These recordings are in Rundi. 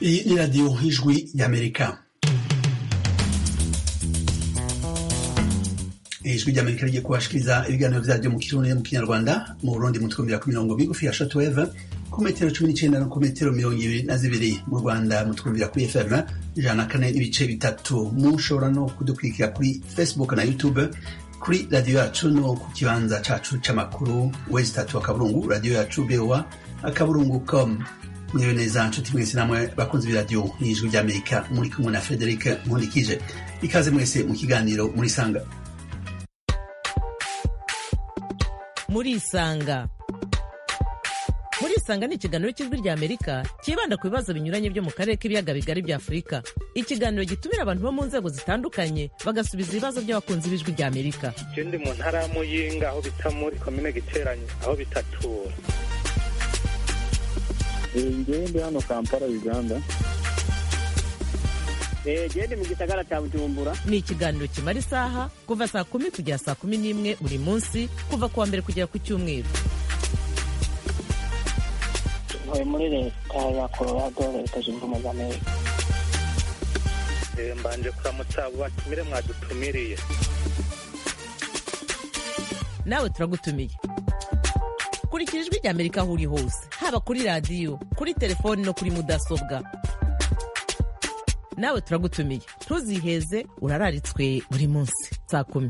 Iyi ni radiyo ijwi y'amerika ijwi ry'amerika rigiye kubashikiriza ibiganiro vyaryo mu kirundi no mu kinyarwanda mu burundi mutwumvira ku mirongo migufi ya shortwave ku metero cumi n'icenda no ku metero mirongo ibiri na zibiri mu rwanda mutwumvira kuri fm ijana na kane n'ibice bitatu mushobora no kudukurikira kuri facebook na youtube kuri radiyo yacu no ku kibanza cacu c'amakuru wezi tatu akaburungu radiyo yacu bewa akaburungu com mwiwe neza nshuti mwese namwe bakunzi b'iradiyo n'ijwi ry'amerika muri kumwe na frederic nkundikije ikaze mwese mu kiganiro muri sanga murisanga murisanga ni ikiganiro cy'ijwi rya amerika cyibanda ku bibazo binyuranye byo mu karere k'ibiyaga bigari bya afurika ikiganiro gitumira abantu bo mu nzego zitandukanye bagasubiza ibibazo by'abakunzi b'ijwi rya amerika je ndi mu ntara ya muyinga aho bita muri komine giteranyi aho bitatura ngewe ndi hano kampala uganda gende mu gisagara cya bujumbura ni ikiganiro kimara isaha kuva saa kumi kugera saa kumi n'imwe buri munsi kuva ku wa mbere kugera ku cyumweru ntuye muri leta ya colorado leta zunze ubumwe za amerika Eh, mbanje kuramutsa abo batumire mwadutumiriye nawe turagutumiye kurikira ijwi rya amerika aho uri hose haba kuri radiyo kuri telefoni no kuri mudasobwa nawe turagutumiye ntuziheze urararitswe buri munsi saa kumi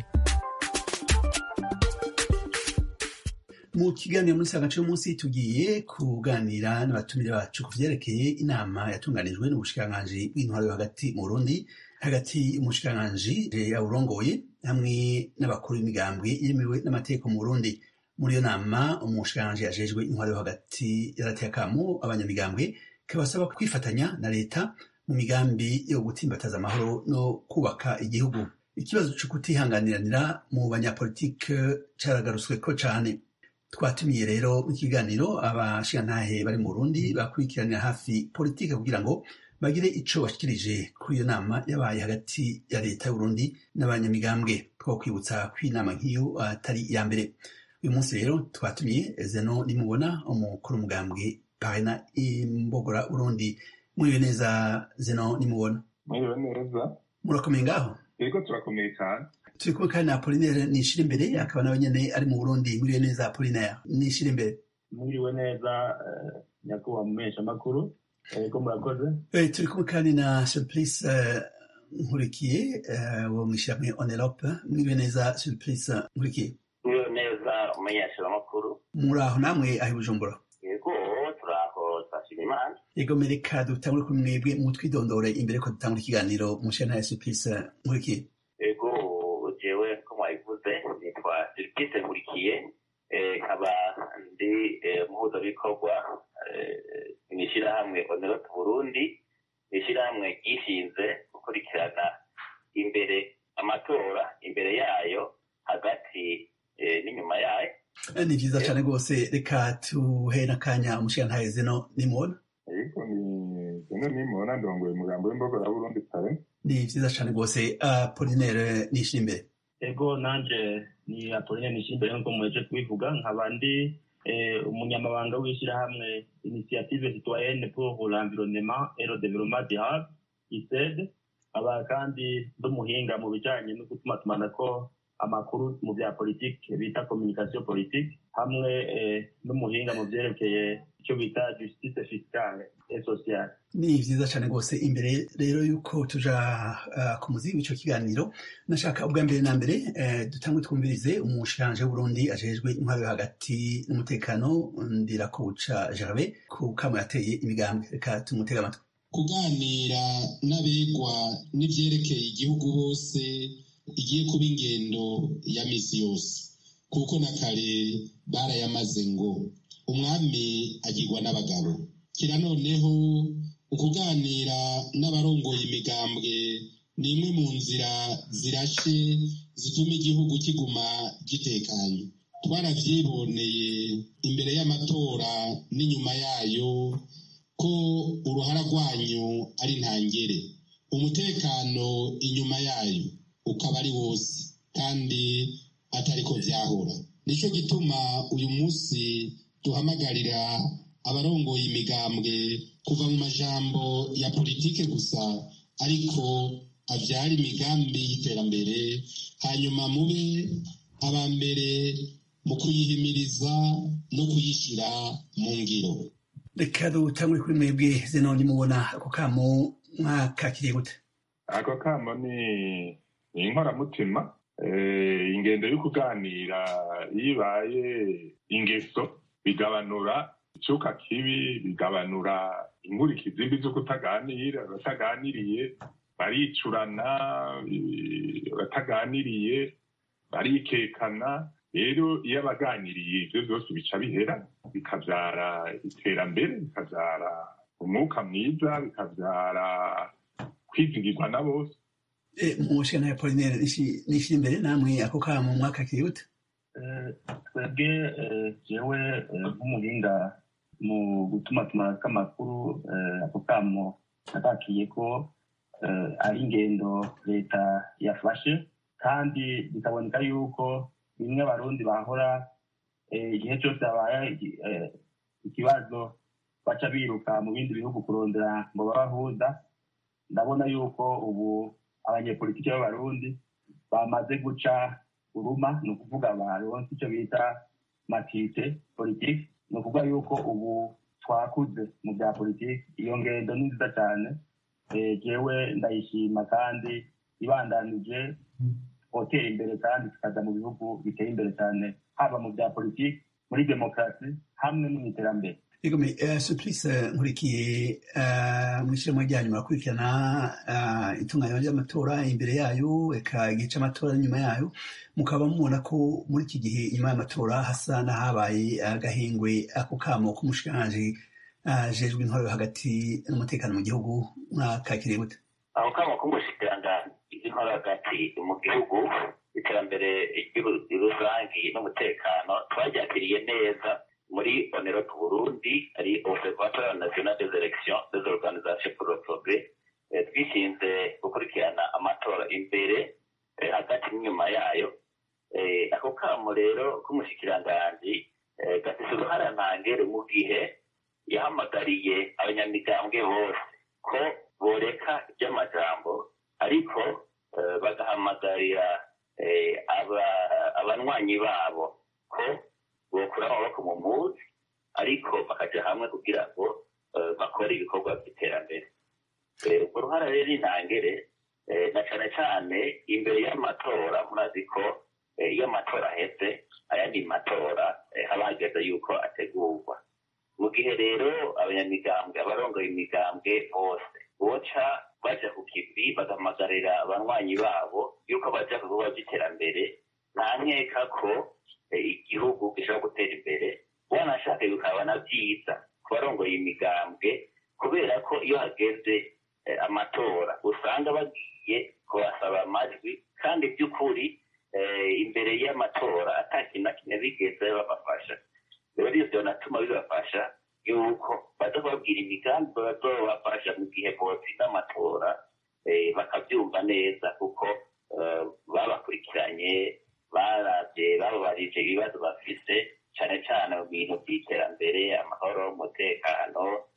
mu kiganiro muri sanga c'umunsi tugiye kuganira n'abatumire bacu ku vyerekeye inama yatunganijwe n'ubushikiranganji bw'intwaro yo hagati mu burundi hagati umushikiranganji yawurongoye hamwe n'abakuru b'imigambwe yemewe n'amategeko mu burundi muri iyo nama umushikiranganji yajejwe intwaro yo hagati yarateye akamo abanyamigambwe kabasaba kwifatanya na leta mu migambi yo gutsimbataza amahoro no kubaka igihugu ikibazo co kutihanganiranira mu banyapolitike caragarutsweko cane twatumiye rero mu kiganiro abashigantahe bari mu Burundi bakurikiranira hafi politike kugira ngo bagire ico bashikirije kuri iyo nama yabaye hagati ya leta y'Uburundi n'abanyamigambwe two kwibutsa ko inama nk'iyo atari iya mbere uyu munsi rero twatumiye Zeno nimubona umukuru umugambwe parena imbogora Burundi muriwe neza Zeno nimubona mwiriwe neza murakomeye ngaho yego turakomeye cyane turi kumwe kandi na Apollinaire nishira imbere akaba nawe nyene ari mu Burundi muriwe neza Apollinaire nishira imbere mwiriwe neza nyakubahwa mumesha makuru yego murakoze Eh, turi kumwe kandi na Surplice eh, Nkurikiye eh, wo mw'ishirahamwe Onelope muriwe neza Surplice Nkurikiye Mwiriwe neza umumenyeshamakuru muri aho namwe aho i Bujumbura yego turaho twashima imana yego mereka dutangure kuri mwebwe mutwidondore imbere ko dutangura ikiganiro mu ntara ya Surplice Nkurikiye yego jewe ko mwabivuze nitwa Sirikise Nkurikiye eh, nkaba ndi eh, umuhuzabikorwa eh, mw'ishirahamwe Onerope Burundi ishirahamwe ryishinze gukurikirana imbere amatora imbere yayo hagati eh, n'inyuma yayo Eh, ni vyiza cane rwose reka tuhe n'akanya umushigantahe Zeno nimubona yego ni zimwe nimubona ndongoye umugambo w'imbogora burundi kare ni vyiza cane rwose Apollinaire nishira imbere yego nanje ni apoline nishimbere nkuko muheje kubivuga nkaba ndi eh, umunyamabanga w'ishyirahamwe initiative citoyenne pour l'environnement et le développement durable ised aba kandi ndi umuhinga mu bijanye no gutumatumanako amakuru mu bya politike bita communication politique hamwe eh, n'umuhinga mu vyerekeye icyo bita justice fiscale et sociale ni vyiza cane rwose imbere rero yuko tuja uh, ku muzi w'ico kiganiro nashaka ubwa mbere na mbere eh, dutangwe twumvirize umushikanje w'uburundi ajejwe intwaro yo hagati n'umutekano ndirakuca gervais ku kamo yateye imigambwe reka tumutega amatwi kuganira n'abegwa n'ivyerekeye igihugu bose igiye kuba ingendo ya misi yose kuko na kare barayamaze ngo umwami agirwa n'abagabo kira noneho ukuganira n'abarongoye imigambwe ni imwe mu nzira zirashe zituma igihugu kiguma gitekanye twaravyiboneye imbere y'amatora n'inyuma yayo ko uruhara rwanyu ari ntangere umutekano inyuma yayo ukaba ari wose kandi atari ko vyahora nico gituma uyu munsi duhamagarira abarongoye imigambwe kuva mu majambo ya politike gusa ariko abyara imigambi y'iterambere hanyuma mube aba mbere mu kuyihimiriza no kuyishyira mu ngiro reka dutangure kuri mwebwe zenoni mubona ako kamo mwakakiriye gute ako kamo ni ni inkoramutima Eh, ingendo yo kuganira iyo ibaye ingeso bigabanura icuka kibi bigabanura inkurikizi mbi zo kutaganira abataganiriye baricurana eh, abataganiriye barikekana rero iyo abaganiriye ibyo byose bica bihera bikabyara iterambere bikabyara umwuka mwiza bikabyara kwizigirwa na bose mushana ya polinere nishira imbere namwe ako kamo mwakakiriye gute Eh, twebwe eh, jewe eh, nk'umuhinga mu gutumatuma kw'amakuru eh, ako kamo natakiye ko eh, ari ingendo leta yafashe kandi bikaboneka yuko bimwe abarundi bahora eh, igihe cyose habaye iki- eh, ikibazo baca biruka mu bindi bihugu kurondera ngo babahuza ndabona yuko ubu abanyepolitiki b'abarundi bamaze guca uruma ni ukuvuga baronse icyo bita matite politiki ni ukuvuga yuko ubu twakuze mu bya politiki iyo ngendo ni nziza cyane Eh, jewe ndayishima kandi ibandanije twotera imbere kandi tukaja mu bihugu biteye imbere cyane haba mu bya politiki muri demokarasi hamwe no mu iterambere Egome, uh, Suplice nkurikiye uh, mw'ishyirahamwe ryanyu murakurikirana uh, itunganywa ry'amatora imbere yayo eka igihe c'amatora n'inyuma yayo mukaba mubona ko muri iki gihe inyuma y'amatora hasa n'ahabaye agahengwe ako kamo k'umushikiranganji ajejwe intwaro yo hagati n'umutekano mu gihugu mwakakiriye gute aho kamo k'umushikiranganji w'intwaro hagati mu gihugu iterambere ry'uru- rusangi n'umutekano twaryakiriye neza muri onero burundi ari observatoire national des élections des organisations pour le progrès Eh, twishinze gukurikirana amatora imbere eh, hagati n'inyuma yayo Eh, ako kamo rero k'umushikiranganji eh, gafise uruhara ntangere mu gihe yahamagariye abanyamigambwe bose ko boreka iby'amajambo ariko eh, bagahamagarira eh, aba- abanywanyi babo ko bokura amaboko mu muzi ariko bakaja hamwe kugira ngo eh, bakore ibikorwa by'iterambere Eh, urwo ruhara rero intangere eh, na cane cane imbere y'amatora murazi ko eh, iyo amatora aheze ayandi matora eh, haba hageze yuko ategurwa mu gihe rero abanyamigambwe abarongoye imigambwe bose boca baja ku kivi bagahamagarira abanywanyi babo yuko baja ku bikorwa by'iterambere nta nkeka ko eh, igihugu gishobora gutera imbere wanashaka bikaba na byiza ku barongoye imigambwe kubera ko iyo hageze eh, amatora usanga bagiye kubasaba amajwi kandi by'ukuri eh, imbere y'amatora ata kintu na kimwe bigeze babafasha rero ivyo natuma bibafasha yuko baza kubabwira imigambi bazobafasha mu gihe botsinda amatora eh, bakabyumva neza kuko eh, babakurikiranye baravye bababarije ibibazo bafise cane cane mu bintu by'iterambere amahoro umutekano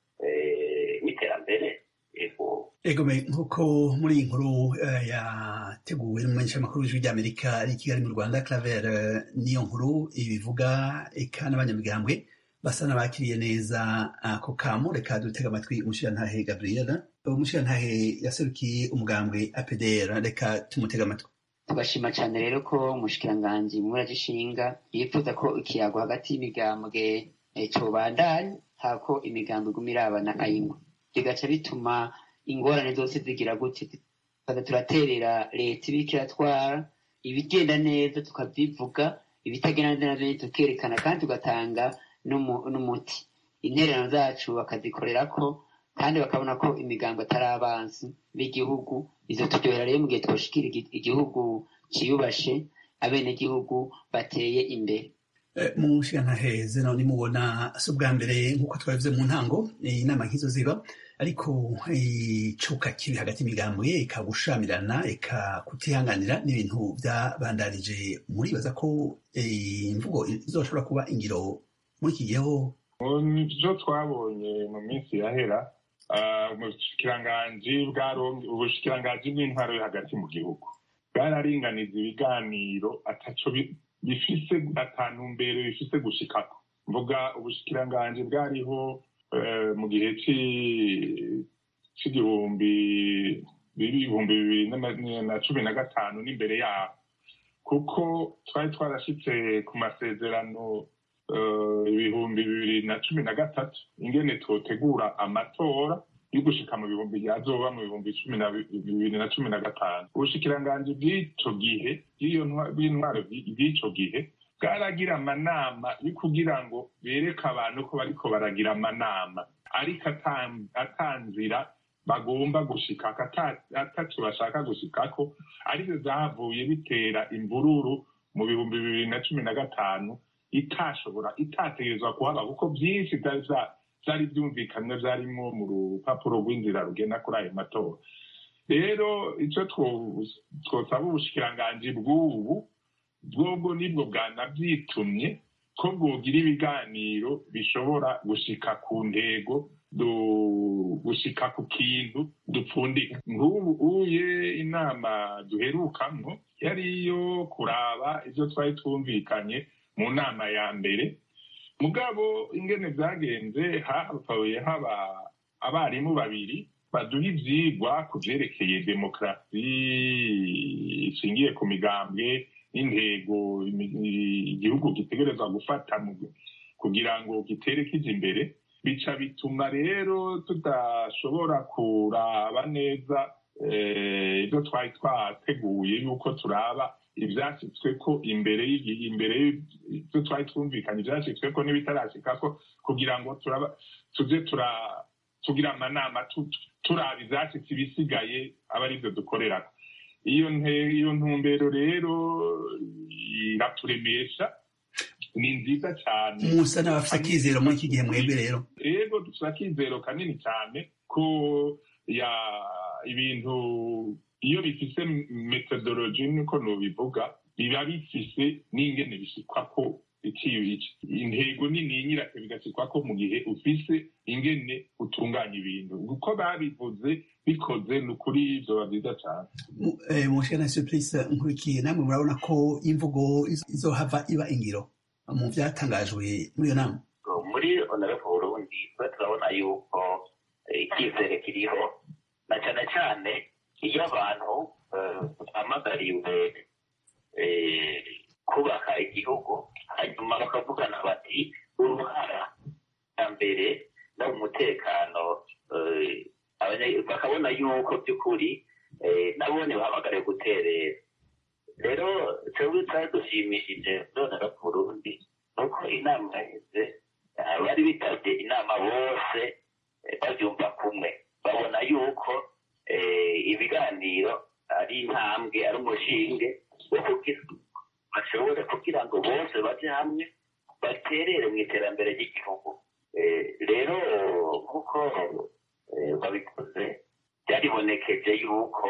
eh, n'iterambere ego Egome, nk'uko muri iyi nkuru uh, yateguwe n'umumenyeshamakuru w'ijwi ry'Amerika ari i Kigali mu Rwanda Claver uh, niyo nkuru ibivuga eka n'abanyamigambwe basa n'abakiriye neza ako kamo reka dutega amatwi umushirantahe Gabriela umushirantahe yaserukiye umugambwe APDR reka tumutega amatwi tugashima cyane rero ko umushikiranganji muragishinga yifuza ko ikiyago hagati y'imigambwe eh, cobandanya hako imigambwe iguma irabana ayingwa bigaca bituma ingorane zose zigira gute tukaza turaterera leta ibiko iratwara ibigenda neza tukavyivuga ibitagenda neza navyo nyene tukerekana kandi tugatanga n'umu- n'umuti intererano zacu bakazikorerako kandi bakabona ko imigambo atari abansi b'igihugu izo turyohera rero mu gihe twoshikira igi- igihugu ciyubashe abenegihugu bateye imbere Eh, umushirantahe zeno nimubona si ubwa mbere nk'uko twabivuze mu ntango eh, inama nk'izo ziba ariko icuka kibi hagati y'imigambwe ikagushamirana ikakutihanganira n'ibintu byabandanije muribaza ko eh, imvugo izoshobora kuba ingiro muri iki gihe ho mu byo twabonye mu minsi yahera ubushikiranganji ubushikiranganji bw'intwaro yo hagati mu gihugu bwararinganiza ibiganiro ataco bifise atantumbero bifise gushikako mvuga ubushikiranganji bwariho mu gihe c'igihumbi ibihumbi bibiri na cumi na gatanu n'imbere yaho kuko twari twarashitse ku masezerano ibihumbi bibiri na cumi na gatatu ingene twotegura amatora yo gushika mu bihumbi yazoba mu bihumbi cumi na bibiri na cumi na gatanu ubushikiranganji bw'ico gihe bw'intwaro bw'ico gihe bwaragira amanama yo kugira ngo bereke abantu ko bariko baragira amanama ariko atanzira bagomba gushikako ataco bashaka gushikako arivyo zahavuye bitera imvururu mu bihumbi bibiri na cumi na gatanu itashobora itategerezwa kuhaba kuko vyinshi vyari vyari vyumvikanywe vyarimwo mu rupapuro rw'inzira rugenda kuri ayo matora rero ico twosaba ubushikiranganji bw'ubu bwobwo nibwo bwanavyitumye ko bwogira ibiganiro bishobora gushika ku ntego gushika ku kintu dupfundika nk'ubu uye inama duherukamwo yari iyo kuraba ivyo twari twumvikanye mu nama ya mbere mugabo ingene vyagenze hapfuye haba abarimu babiri baduha ivyigwa ku vyerekeye demokarasi ishingiye ku migambwe n'intego igihugu gitegerezwa gufata kugira ngo gitere kija imbere bica bituma rero tudashobora kuraba neza ibyo twari twateguye yuko turaba ivyashitsweko imbere imbere ibyo twari twumvikanye ivyashitsweko n'ibitarashikako kugira ngo turaba tuze tugira amanama turaba ivyashitse ibisigaye aba arivyo dukorerako iyo iyo ntumbero rero iraturemesha ni nziza cyane musa n'abafite akizero muri iki gihe mwebwe rero rero dufite akizero kanini cyane ko ya ibintu iyo bifise metodologi niko nubivuga biba bifise n'ingene bishikwa ko intego nini nyirake bigasikwa ko mu gihe ufise ingene utunganya ibintu uko babivuze bikoze ni ukuri vyoba vyiza cane mushana surprise nkurikiye namwe murabona ko imvugo izohava iba ingiro mu vyatangajwe muri iyo nama muri onorefu burundi twe turabona yuko icyizere kiriho na cane cane iyo abantu bahamagariwe kubaka igihugu hanyuma bakavugana bati uruhara ya mbere no mu mutekano bakabona yuko by'ukuri nabone bahamagariwe guterera rero twebwe twari dushimishije nonera ku burundi nuko inama yaheze bari bitabye inama bose babyumva kumwe babona yuko ibiganiro ari intambwe ari umushinge wo kugira bashobore kugira ngo bose baje hamwe baterere mu iterambere ry'igihugu rero nk'uko babikoze byaribonekeje yuko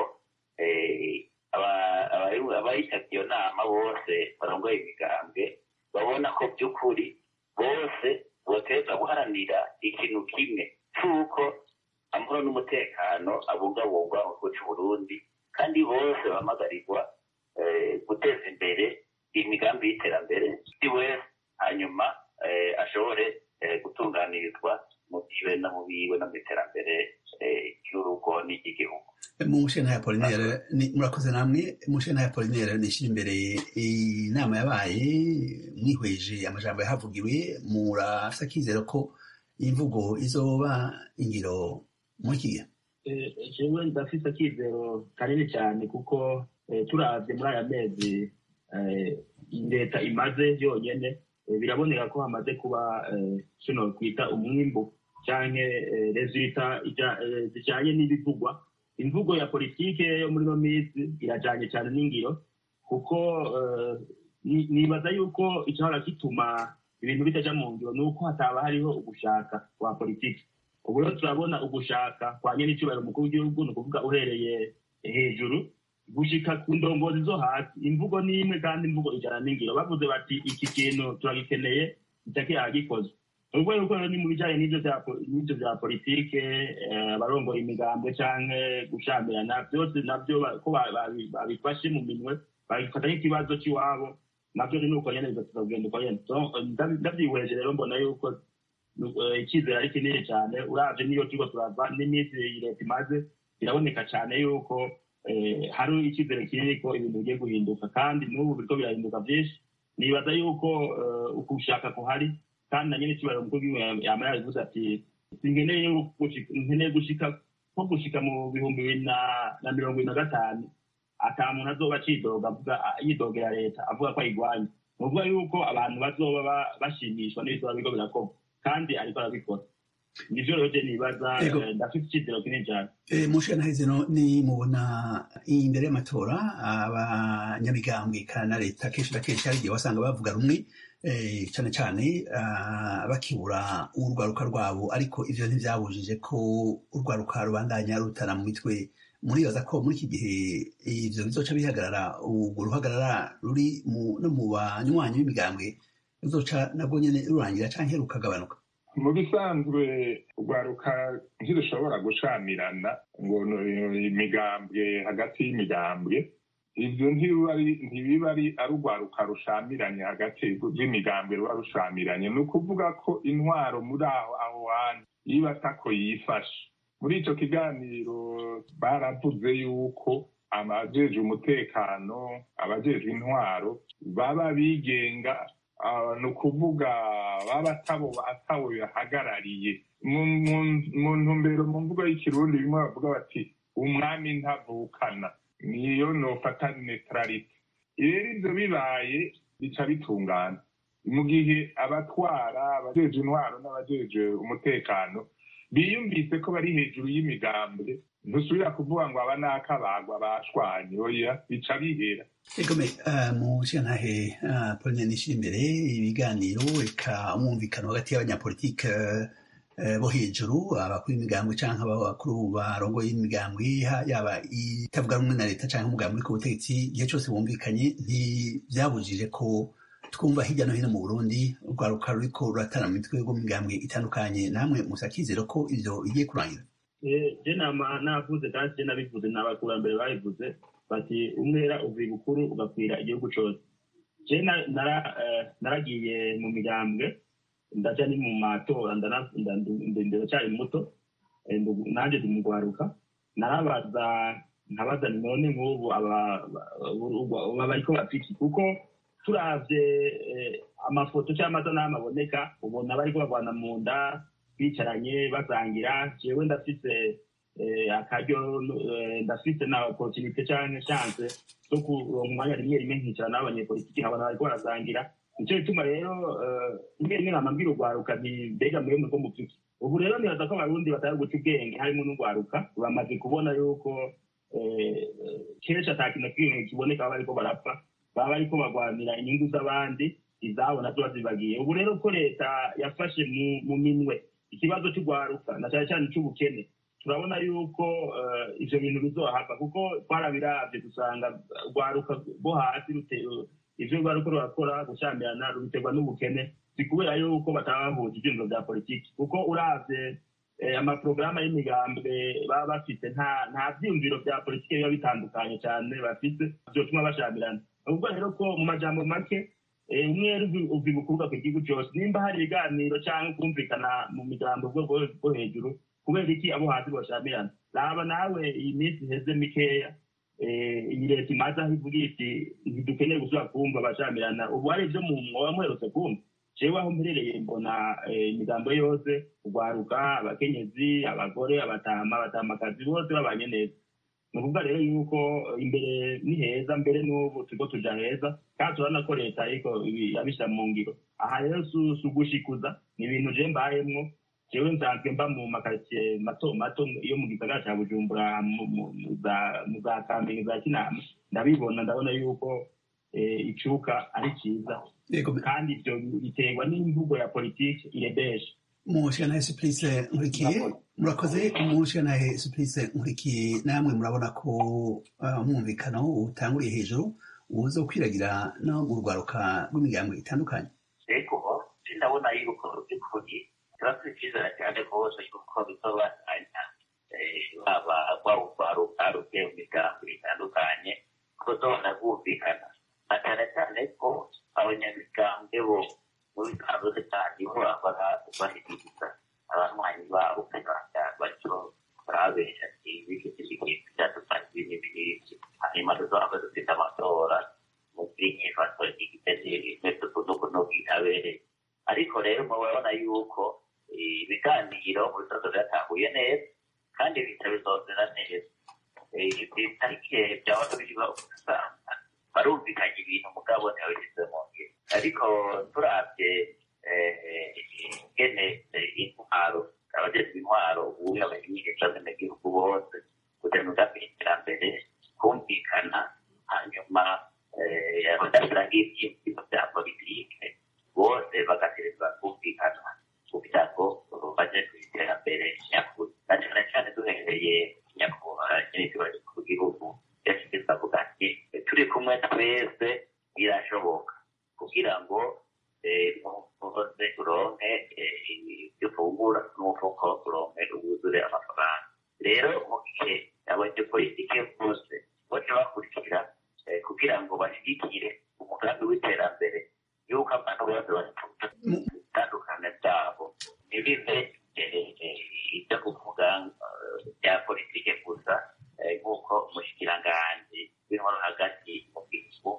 abayitabye iyo nama bose barongoye imigambwe babona ko by'ukuri bose boteza guharanira ikintu kimwe cy'uko amahoro n'umutekano abungabungwa mu gihugu cy'u Burundi kandi bose bamagarirwa guteza imbere imigambi y'iterambere buri wese hanyuma ashobore gutunganirizwa mu byiwe no mu biwe no mu iterambere ry'urugo n'iry'igihugu mu nshena ya polinere murakoze namwe mu nshena ya polinere nishyira imbere inama yabaye mwihweje amajambo yahavugiwe murafite akizero ko imvugo izoba ingiro muri iki gihe jewe ndafite akizero kanini cyane kuko turavye muri aya mezi leta imaze yonyene biraboneka ko hamaze kuba kino kwita umwimbu canke resulta zijanye n'ibivugwa imvugo ya politike yo muri no minsi irajanye cyane n'ingiro kuko nibaza yuko icyahora gituma ibintu bitaja mu ngiro ni uko hataba hariho ugushaka kwa politiki ubu rero turabona ugushaka kwa nyene icyubahiro umukuru w'igihugu ni ukuvuga uhereye hejuru gushika ku ndongozi zo hasi imvugo ni imwe kandi imvugo ijana n'ingiro bavuze bati iki kintu turagikeneye icake yagikozwe ubwo yuko rero ni mu bijyanye n'ibyo bya po- n'ibyo bya politike eh, abarongoye imigambwe canke gushamirana byose nabyo ba- ko ba- babi- babifashe mu minwe babifata nk'ikibazo cy'iwabo nabyo ni uko nyene bigatuma kugenda uko nyene Donc, ndabi- ndabyihweje rero mbona yuko eh, icyizere ari kinini cyane uravye niyo turiko turava n'iminsi iyi leta imaze biraboneka cyane yuko eh, hari icyizere kinini ko ibintu bigiye guhinduka kandi n'ubu biriko birahinduka byinshi nibaza yuko eh, ukushaka kuhari kandi na nyine ikibariro mukuru w'igihugu yama yabivuze ati sinkeneye gushika- nkeneye gushika nko gushika mu bihumbi bibiri na- na mirongo ibiri na gatanu ata muntu azoba acidoga avuga yidogera leta avuga ko ayigwanya ni ukuvuga yuko abantu bazoba ba- bashimishwa n'ibizoba biriko birakorwa kandi ariko arabikora nivyo rero je nibaza Ego. eh, ndafite icizero kinini cane Eh, mu nshingano zino ni mubona imbere y'amatora abanyamigambwe kandi na leta kenshi na kenshi hari igihe wasanga bavuga rumwe eh, cane cane ah, bakibura urwaruka rwabo ariko ivyo ntivyabujije ko urwaruka rubandanya rutana mu mitwe muribaza ko muri iki gihe ivyo bizoca bihagarara urwo ruhagarara ruri mu- no mu banywanyi b'imigambwe ruzoca nabwo nyene rurangira canke rukagabanuka mu bisanzwe urwaruka ntirushobora gushamirana ngo no- imigambwe hagati y'imigambwe ivyo ntibiba ari- ntibiba ari ari urwaruka rushamiranye hagati rw'imigambwe ruba rushamiranye ni ukuvuga ko intwaro muri aho aho hantu yiba atako yifashe muri ico kiganiro baravuze yuko abajejwe umutekano abajejwe intwaro baba bigenga Ah, ni ukuvuga baba atabo atabo bahagarariye mu mu- mu ntumbero mu mvugo y'ikirundi bimwe bavuga bati umwami ntavukana niyo nofata neutralite rero ivyo bibaye bica bitungana mu gihe abatwara abajeje intwaro n'abajeje umutekano biyumvise ko bari hejuru y'imigambwe ntusubira kuvuga ngo aba n'akabagwa bashwanye oya bica bihera Egome uh, mu nshingantahe uh, Pauline Nishimire ibiganiro eka umwumvikano hagati y'abanyapolitike uh, bo hejuru abakuru b'imigambwe canke abakuru barongoye imigambwe ha- yaba itavuga rumwe na leta canke umugambi uri ku butegetsi igihe cose bumvikanye ntivyabujije ko twumva hirya no hino mu Burundi urwaruka ruriko ruratana mu mitwe rwo mu migambwe itandukanye namwe musakizero ko ivyo bigiye kurangira Eh, je nama navuze kandi je nabivuze n'abakurambere babivuze bati umwera uva ibukuru ugakwira igihugu cose je na- nara- eh, naragiye mu migambwe ndaja ni mu matora ndana- nda- nda- ndacyari muto eh, ndu- nanje ndi mugwaruka narabaza nkabaza nti none nk'ubu aba- aba- aba bariko bapiki kuko turavye eh, amafoto cyangwa amasanamu aboneka ubona bariko barwana mu nda bicaranye basangira jewe ndafise eh, akaryo eh, ndafise na opportunité canke chance zo kuronka umwanya rimwe rimwe nkicara n'abanyepolitiki nkabona bariko barasangira nico gituma rero eh, rimwe rimwe nama mbwira urwaruka nti mbega mwewe muriko mupfiki ubu rero nibaza ko abarundi batari guca ubwenge harimo n'urwaruka bamaze kubona yuko eh, kenshi ata kintu na kimwe kiboneka baba bariko barapfa baba bariko barwanira inyungu z'abandi izabo nazo bazibagiye ubu rero ko leta yafashe mu- mu minwe ikibazo cy'urwaruka na cyane cyane cy'ubukene turabona yuko eh, ivyo bintu bizohava kuko twarabiravye dusanga urwaruka rwo hasi rute- ivyo rwaruka rurakora gushyamirana rubiterwa n'ubukene si kubera yuko bataba bahuza ivyumviro vya politiki kuko uravye eh, amaporogaramu y'imigambwe baba bafite nta nta vyiyumviro vya politiki biba bitandukanye cyane bafite vyotuma bashamirana ubwo rero ko mu majambo make eh, umwere uva ibukuruka ku gihugu cyose nimba hari ibiganiro cyangwa kumvikana mu migambo bwo bwo- bwo hejuru kubera iki abo hasi bashamirana raba nawe iyi minsi iheze mikeya eh, iyi leta imaze aho ivuga iti ntidukeneye gusubira kumva bashamirana ubu hari ibyo mu mwoba muherutse kumva jewe aho mperereye mbona eh, imigambo yose urwaruka abakenyezi abagore abatama abatamakazi bose babanye neza ni ukuvuga rero yuko imbere ni heza mbere n'ubu turiko tuja heza kandi turabona ko leta ariko ibi- yabishyira mu ngiro aha rero si si ugushikuza ni ibintu je mbayemwo jewe nsanzwe mba mu makaritsiye mato mato yo mu gisagara ca bujumbura mu- mu- mu za- mu za kamenge za kinama ndabibona ndabona yuko eh, icuka ari ciza Egome kandi ivyo biterwa n'imvugo ya politiki irebesha mu nshingantahe Supplice nkurikiye murakoze mu nshingantahe Supplice nkurikiye namwe murabona ko uh, umwumvikano utanguriye hejuru uza kwiragira no mu rwaruka rw'imigambo itandukanye ariko turabona yuko by'ukuri turafite icyizere cyane rwose yuko bizobandanya baba rwaruke mu migambi itandukanye ko zobona bumvikana na cyane cyane ko abanyamigambwe bo mu biganza kandi bahora bashyikiriza abanywanyi babo kugira batyo barabesha ibiki by'ibintu byadufasha ibintu byinshi hanyuma tuzaba dufite amatora mu by'inyifato igitekerezo no bwitabere ariko rero murabona yuko ibiganiro mu bibazo byatahuye neza kandi bihita bizozera neza itariki byaba biba usanga barumvikanye ibintu mugabo ntibabishyize mu ngiro ariko turabye ingene intwaro abageze intwaro ubu abayigisha abenegihugu bose kugira ngo iterambere kumvikana hanyuma badashyira nk'ibyiyumviro bya politike bose bagatereza kumvikana kugira ngo bajye ku iterambere nyakuri na cyane cyane duhereye nyakubahwa nyir'ikibazo ku gihugu yashyize avuga ati turi kumwe twese birashoboka kugira ngo umukozi uronke ibyo ufungura n'umufuko uronke wuzure amafaranga rero mu gihe abanyepolitike bose bose bakurikira kugira ngo bashyigikire umugambi w'iterambere y'uko abantu bose batuta bitandukanye byabo ntibive ibyo kuvuga bya politike gusa nk'uko umushikiranganji w'intwaro hagati mu gihugu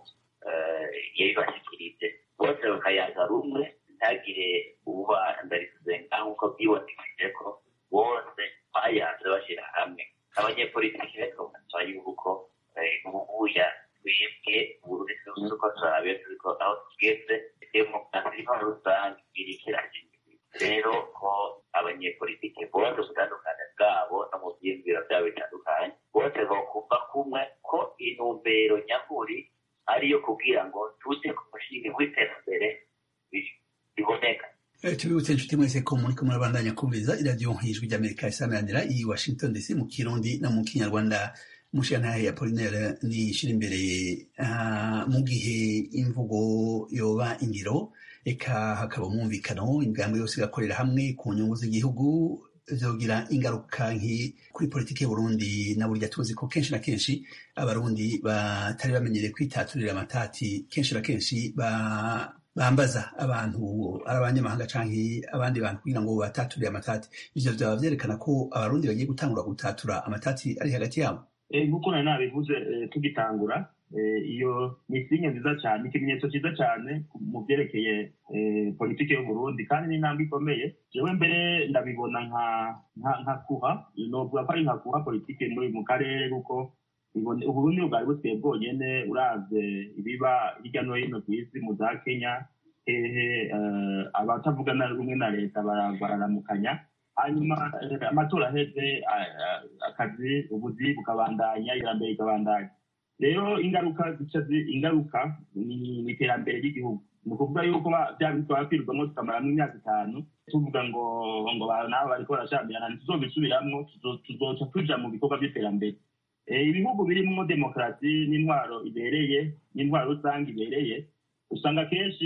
yabibashyikirije bose bakayaga rumwe ntagire ububandarize nk'uko byibonekije ko bose bayanze bashyira hamwe abanyepolitiki rero basaba yuko ubuya twebwe uburundi turiko turabe turiko aho tugeze demokarasi intwaro rusange iriko iragenda rero ko abanyepolitike bose ubutandukane bwabo no mu byiyumviro byabo bitandukanye bose bokumva kumwe ko intumbero nyakuri ariyo kugira ngo tuje ku mushinga w'iterambere biboneka tubibutse inshuti mwese ko muriko murabandanya kumviriza iradiyo nk'ijwi ry'amerika isamanira i washington dc mu kirundi no mu kinyarwanda mushiyantahe ya polinere nishira imbere mu gihe imvugo yoba ingiro eka hakaba umwumvikano imigambi yose igakorera hamwe ku nyungu z'igihugu vyogira ingaruka nki kuri politiki y'uburundi na burya tuzi ko kenshi na kenshi abarundi batari bamenyereye kwitaturira amatati kenshi na kenshi bambaza abantu ari abanyamahanga canke abandi bantu kugira ngo bataturire amatati ivyo vyaba vyerekana ko abarundi bagiye gutangura gutatura amatati ari hagati yabo nk'uko nari nabivuze tugitangura iyo ni sinye nziza cyane ikimenyetso cyiza cyane mu byerekeye politiki y'uburundi kandi ni intambwe ikomeye jewe mbere ndabibona nka kuha novuga ko ari nka kuha politiki muri mu karere kuko uburundi bwari busigaye bwonyene uravye ibiba hirya no hino ku isi mu za kenya hehe abatavuga na rumwe na leta bararamukanya hanyuma amatora aheze akazi ubuzi bukabandanya iterambere rikabandanya rero ingaruka zica ingaruka ni iterambere ry'igihugu ni ukuvuga yuko bya bintu twakwirwamo tukamaramo imyaka itanu tuvuga ngo ngo nabo bariko barashamirana ntituzobisubiramwo tuzoca tuja mu bikorwa by'iterambere ibihugu birimo demokarasi n'intwaro ibereye n'intwaro rusange ibereye usanga kenshi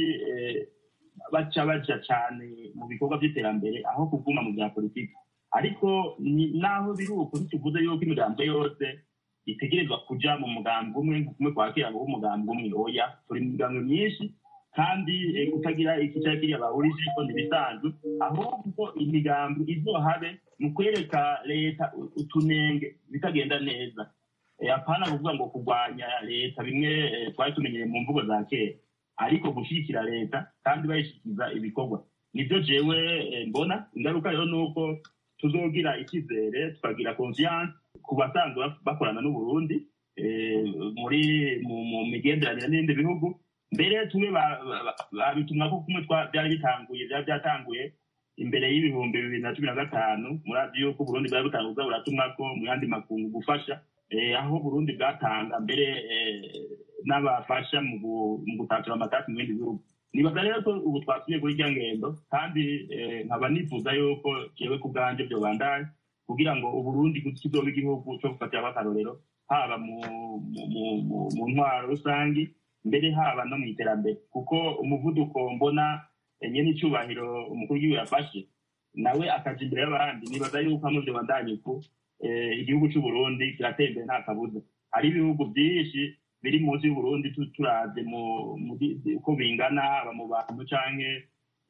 baca baja cane mu bikorwa by'iterambere aho kuguma mu bya politiki ariko naho biri uko ntituvuze yuko imigambo yose itegerezwa kuja mu mugambi umwe kumwe kwakira ngo umugambi umwe oya turi mu migambo myinshi kandi kutagira ikicara kiriya bahurije ko ntibisanzwe ahubwo imigambi izohabe mu kwereka leta utunenge bitagenda neza apana kuvuga ngo kurwanya leta bimwe twari tumenyereye mu mvugo za kera ariko gushyigikira leta kandi bayishyikiza ibikorwa nibyo jewe mbona ingaruka rero ni uko tuzogira icyizere tukagira confiance ku basanzwe bakorana n'uburundi muri mu migenderanire n'ibindi bihugu mbere tumwe babitumwa ko kumwe byari bitanguye byari byatanguye imbere y'ibihumbi bibiri na cumi na gatanu murazi yuko uburundi bwari butanguza buratumwa ko mu yandi makungu gufasha aho burundi bwatanga mbere n'abafasha mu gutatura amatasi mu bindi bihugu nibaza rero ko ubu twasubiye kuri irya ngendo kandi nkaba nifuza yuko jewe ku bwanjye byobandanye kugira ngo uburundi kizoba igihugu cyo gufatiraho akarorero haba mu ntwaro rusange mbere haba no mu iterambere kuko umuvuduko mbona nyene icubahiro umukuru w'igihugu yafashe nawe akaja imbere y'abandi nibaza yuko hamwe vyo bandanye uku eh, igihugu c'uburundi kiratera imbere nta kabuza hari ibihugu vyinshi biri munsi y'uburundi tu- turavye mu- mu di- di- uko bingana haba mu bantu canke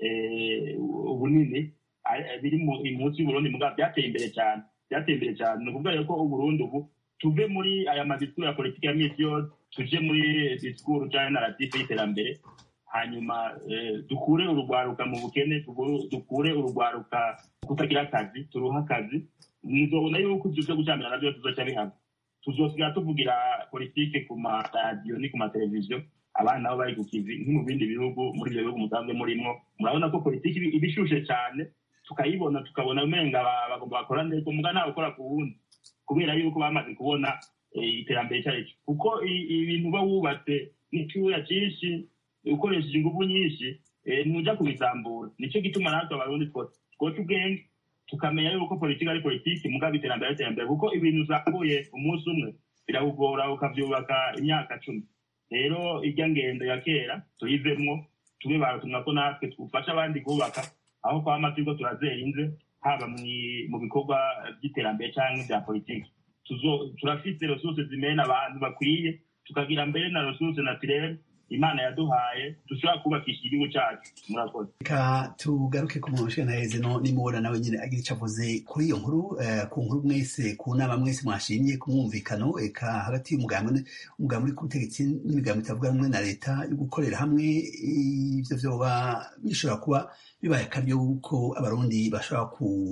eh, ubunini ari- biri mu- munsi y'uburundi mugabo byateye imbere cyane byateye imbere cyane ni ukuvuga rero ko uburundi ubu tuve muri aya madisikuru ya politiki ya misi yose tuje muri disikuru canke naratifu y'iterambere hanyuma eh, dukure urugwaruka mu bukene tuguru- dukure urugwaruka kutagira akazi turuhe akazi muzobona yuko ivyo vyo gucamira navyo tuzoca bihamwe tuzosigara tuvugira politike ku maradiyo ni ku mateleviziyo abana nabo bari ku kivi nko mu bindi bihugu muri ibyo bihugu musanzwe murimwo murabona ko politiki iba- iba ishushe cyane tukayibona tukabona umenga ba- bagomba bakora neza muga ntawe ukora ku wundi kubera yuko bamaze kubona eh, iterambere icyo ari cyo kuko i- ibintu uba wubatse n'icyuya cyinshi ukoresheje ingufu nyinshi eh, ntuja kubisambura nicyo gituma natwe abarundi two- twoca ubwenge tukamenya yuko politiki ari politiki mugabo iterambere ari iterambere kuko ibintu usambuye umunsi umwe birawugora ukavyubaka imyaka cumi rero irya ngendo ya kera tuyivemwo tube baratumwa ko natwe twufasha abandi kubaka aho kwama turiko turazera inze haba mwi- mu bikorwa by'iterambere canke vya politiki Tuzo- turafise resource zimena abantu bakwiye tukagira mbere na resource naturelle imana yaduhaye dushobora kubakisha igihugu cacu murakoze reka tugaruke ku muntu ushiga naheze no nimubona nawe nyine agira icyo avuze kuri iyo nkuru eh, ku nkuru mwese ku nama mwese mwashimye ku mwumvikano eka hagati y'umugambi umugambi uri ku butegetsi n'imigambi itavuga rumwe na leta yo gukorera hamwe ivyo vyoba bishobora kuba bibaye akaryo yuko abarundi bashobora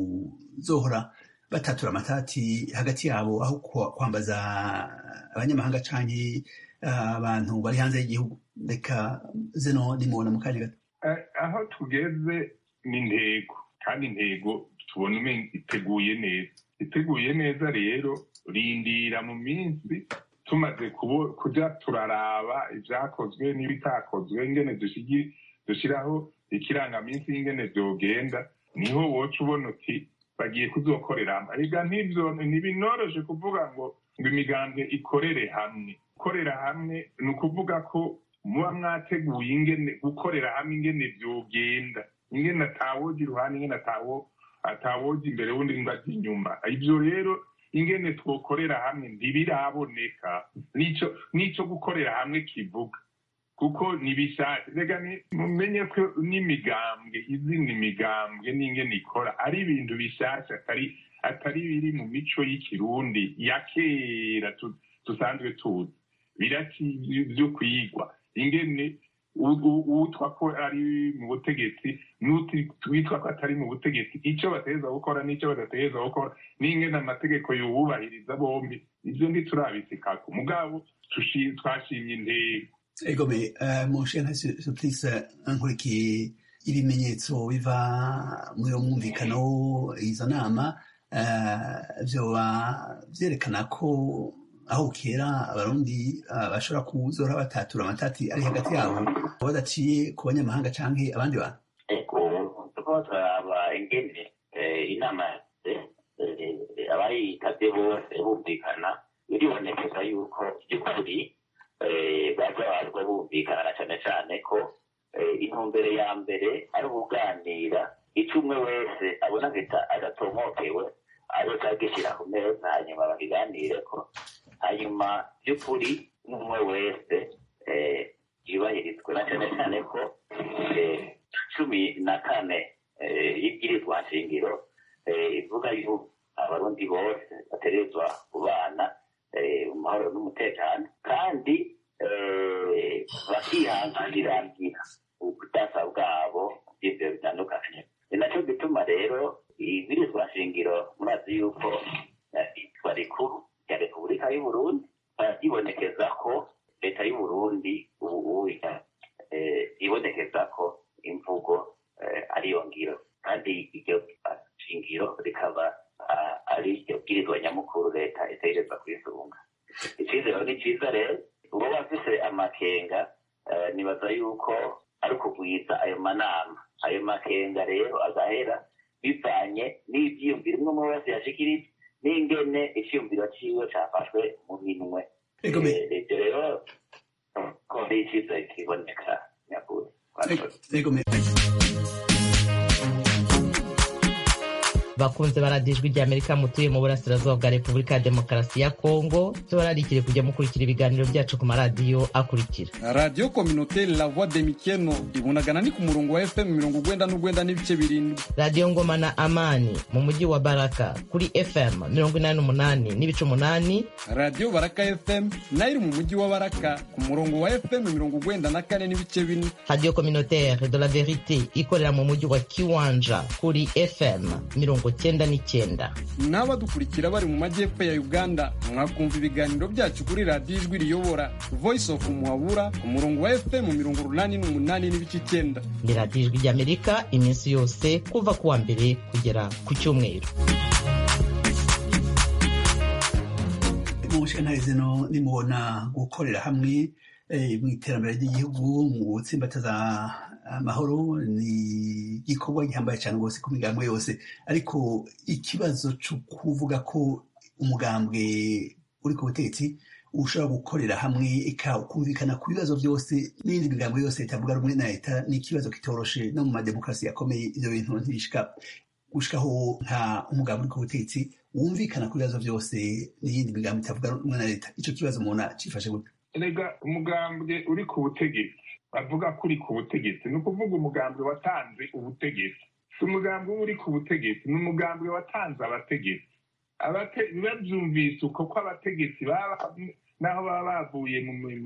kuzohora batatura amatati hagati yabo aho kwa- kwambaza abanyamahanga canke eh, abantu bari hanze y'igihugu reka zeno nimubona mu kanya gato Eh, aho tugeze ni intego kandi intego tubona umenga iteguye neza iteguye neza rero rindira mu minsi tumaze kubo- kuja turaraba ivyakozwe n'ibitakozwe ingene dushigi- dushiraho ikirangaminsi y'ingene vyogenda niho woca ubona uti bagiye kuzokorera hamwe ariko nk'ivyo ntibinoroshe kuvuga ngo ngo imigambwe ikorere hamwe gukorera hamwe ni ukuvuga ko muba mwateguye ingene gukorera hamwe ingene vyogenda ingene atawoja iruhande ingene atawo atawoja imbere wundi ngo aje inyuma ivyo rero ingene twokorera hamwe ntibiraboneka nico nico gukorera hamwe kivuga kuko nibishaka rega ni- mumenye ko n'imigambwe izindi migambwe n'ingene ikora ari ibintu bishasha atari atari biri mu mico y'ikirundi ya kera tu- dusanzwe tuzi biraki vyo kwigwa ingene u- u- uwitwa ko ari mu butegetsi n'uwitwa ko atari mu butegetsi icyo bategereza gukora n'icyo badategereza gukora n'ingene amategeko yubahiriza bombi ivyo ntiturabisikako mugabo tushi- twashimye intego egome mushiga suprise nkurikiye ibimenyetso biva muri uwo mwumvikano izo nama eh, vyoba vyerekana ko aho kera abarundi eh, bashobora kuzora batatura amatati ari hagati yabo badaciye ku banyamahanga canke abandi bantu ariko turiko turaraba ingene eh, inama eh, abayitabye bose bumvikana biribonekeza yuko by'ukuri eh, baza bazwa bumvikana na cane cane ko eh, intumbero ya mbere ari ubuganira ico umwe wese abona gita adatomokewe azoca agishyira ku meza hanyuma bakiganireko hanyuma by'ukuri umwe wese eh, yubahirizwe na cane cane ko eh, cumi na kane eh, y'ibwirizwa nshingiro eh, ivuga yuko abarundi bose bategerezwa kubana eh, mu mahoro n'umutekano kandi eh, bakihanganirangira ubudasa bwabo by'ibyo bitandukanye ni nacyo gituma rero ibwirizwa nshingiro murazi yuko eh, itwa rikuru rya repubulika y'uburundi ryibonekeza ko leta y'uburundi ubu ubu eh, ibonekeza ko imvugo eh, ariyo ngiro kandi iryo shingiro rikaba ah, ari iryo bwirizwa nyamukuru leta itegereza kwisunga icyizero ni cyiza rero uba bafise amakenga eh, nibaza yuko ari ukugwiza ayo manama ayo makenga rero agahera bivanye n'ivyiyumviro umwe umwe wese yashikirije n'ingene iciyumviro ciwe cafashwe mu minwe egome Eh, ivyo rero ko ari icyiza kiboneka nyakuri bakunze baradijwe rya amerika mutuye mu burasirazuba bwa repubulika ya demokarasi ya kongo tubararikire kujya mukurikira ibiganiro byacu ku maradiyo akurikira radiyo kominoteri la voix de mikeno ibunagana ni ku murongo wa fm mirongo ugwenda n'ugwenda n'ibice birindwi radiyo ngoma na amani mu mujyi wa baraka kuri fm mirongo inani n'umunani n'ibice umunani radiyo baraka fm nayo iri mu mujyi wa baraka ku murongo wa fm mirongo ugwenda na kane n'ibice bine radiyo communautaire de la verite ikorera mu mujyi wa kiwanja kuri fm mirongo cyenda n'icyenda n'abadukurikira bari mu majyepfo ya uganda mwakumva ibiganiro byacu kuri radiyo ijwi riyobora voice of muhabura ku murongo wa fm mirongo urunani n'umunani n'ibice icyenda ni radiyo ijwi ry'amerika iminsi yose kuva ku wa mbere kugera ku cyumweru mu bushinga zino nimubona gukorera hamwe mu iterambere ry'igihugu mu gutsimbataza amahoro ni igikorwa gihambaye cyane rwose ku migambwe yose ariko ikibazo cyo kuvuga ko umugambwe uri ku butegetsi ushobora gukorera hamwe ukumvikana ku bibazo byose n'indi migambo yose itavuga rumwe na leta ni ikibazo kitoroshe no mu mademokarasi yakomeye ibyo bintu ntibishika gushikaho nta umugambi uri ku butegetsi wumvikana ku bibazo byose n'iyindi migambo itavuga rumwe na leta icyo kibazo umuntu acifashe gute rega umugambwe uri ku butegetsi bavuga ko uri ku butegetsi ni ukuvuga umugambwe watanze ubutegetsi si umugambwe uba uri ku butegetsi ni umugambwe watanze abategetsi babyumvise uko ko abategetsi naho baba bavuye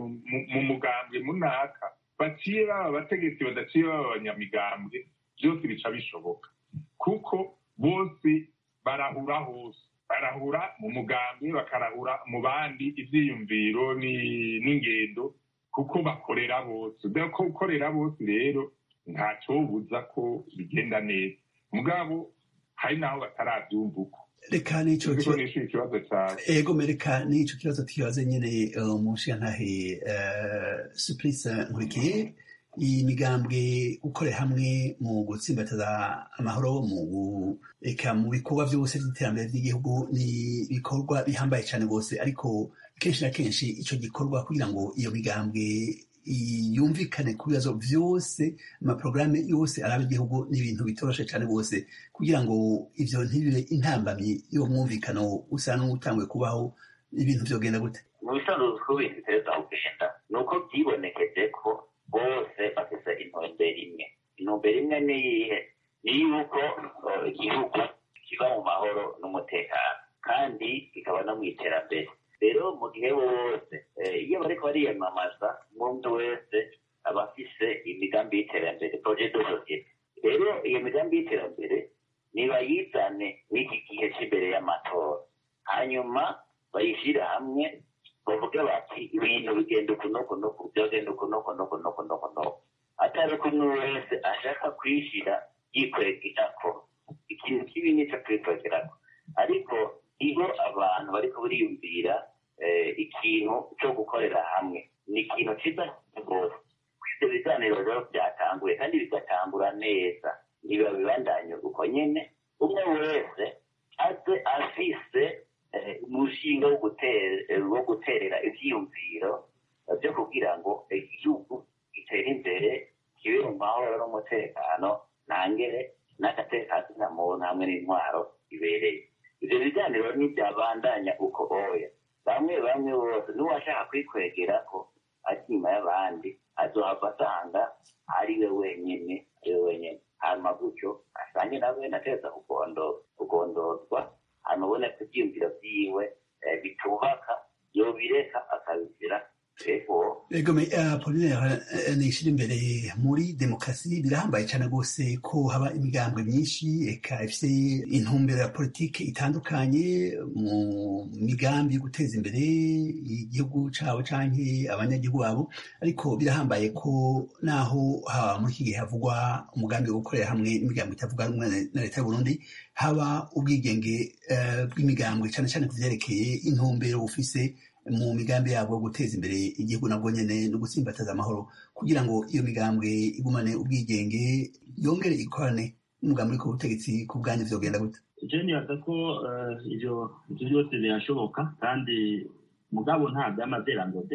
mu mugambwe munaka baciye baba abategetsi badaciye baba abanyamigambwe byose bica bishoboka kuko bose barahura hose barahura mu mugambwe bakarahura mu bandi ibyiyumviro n'ingendo kuko bakorera bose ko gukorera bose rero ntacyobuza ko bigenda neza mugabo hari n'aho batarabyumva uko reka n'icyo kibazo cyane ego mereka n'icyo kibazo tukibaze nyine mu nshingantahe supurisi nkurikiye iyi migambwe gukorera hamwe mu gutsimbataza amahoro mu reka mu bikorwa byose by'iterambere ry'igihugu ni ibikorwa bihambaye cyane rwose ariko kenshi na kenshi icyo gikorwa kugira ngo iyo migambwe yumvikane ku bibazo byose amaporogaramu yose araba igihugu ni ibintu bitoroshe cyane rwose kugira ngo ibyo ntibibe intambamyi y'uwo mwumvikano usa n'utanguye kubaho ibintu byogenda gute mu bisanzwe uko ibintu biteza kugenda ni uko byibonekeje ko bose bafite intumbero imwe intumbero imwe ni iyihe ni yuko igihugu kiba mu mahoro n'umutekano kandi kikaba no mu iterambere rero mu gihe bose iyo bariko bariyamamaza umuntu wese aba afise imigambi y'iterambere projet de societe rero iyo migambi y'iterambere nibayizane n'iki gihe cy'imbere y'amatora hanyuma bayishyire hamwe bavuge bati ibintu bigenda uku n'uku n'uku byogenda uku n'uku n'uku n'uku n'uku n'uku atari ko umwe wese ashaka kwishyira yikwegirako ikintu kibi nicyo kwikwegerako ariko iyo abantu bariko bariyumvira ikintu cyo gukorera hamwe ni ikintu cyiza rwose ibyo biganiro rero byatanguye kandi bigatangura neza ntibabibandanye uko nyine umwe wese aze afise umushinga wo guterera ibyiyumviro byo kugira ngo igihugu gitere imbere kibe mu mahoro n'umutekano ntangere n'agatekano na muntu hamwe n'intwaro ibereye ibyo biganiro ntibyabandanya uko oya bamwe bamwe bose n'uwashaka kwikwegera ko ari inyuma y'abandi azohava asanga ari we wenyine ari we wenyine hanyuma gutyo asange nawe nateza kugondozwa hanyuma ubone ko ibyiyumviro byiwe bitubaka yobireka akabizira ego apolinaire nishira imbere muri demokarasi birahambaye cyane rwose ko haba imigambwe myinshi eka ifite intumbero ya politiki itandukanye mu migambi yo guteza imbere igihugu cyabo canke abanyagihugu babo ariko birahambaye ko naho muri iki gihe havugwa umugambi wo gukorera hamwe n'imigambi itavuga rumwe na leta y'uburundi haba ubwigenge bw'imigambwe cyane cyane ku vyerekeye intumbero bufise mu migambi yabo yo guteza imbere igihugu nabwo nyene no gutsimbataza amahoro kugira ngo iyo migambwe igumane ubwigenge yongere ikorane n'umugambi uri ku butegetsi ku bwanyu vyogenda gute je nibaza ko ivyo ivyo byose birashoboka kandi mugabo nta vyamazerangode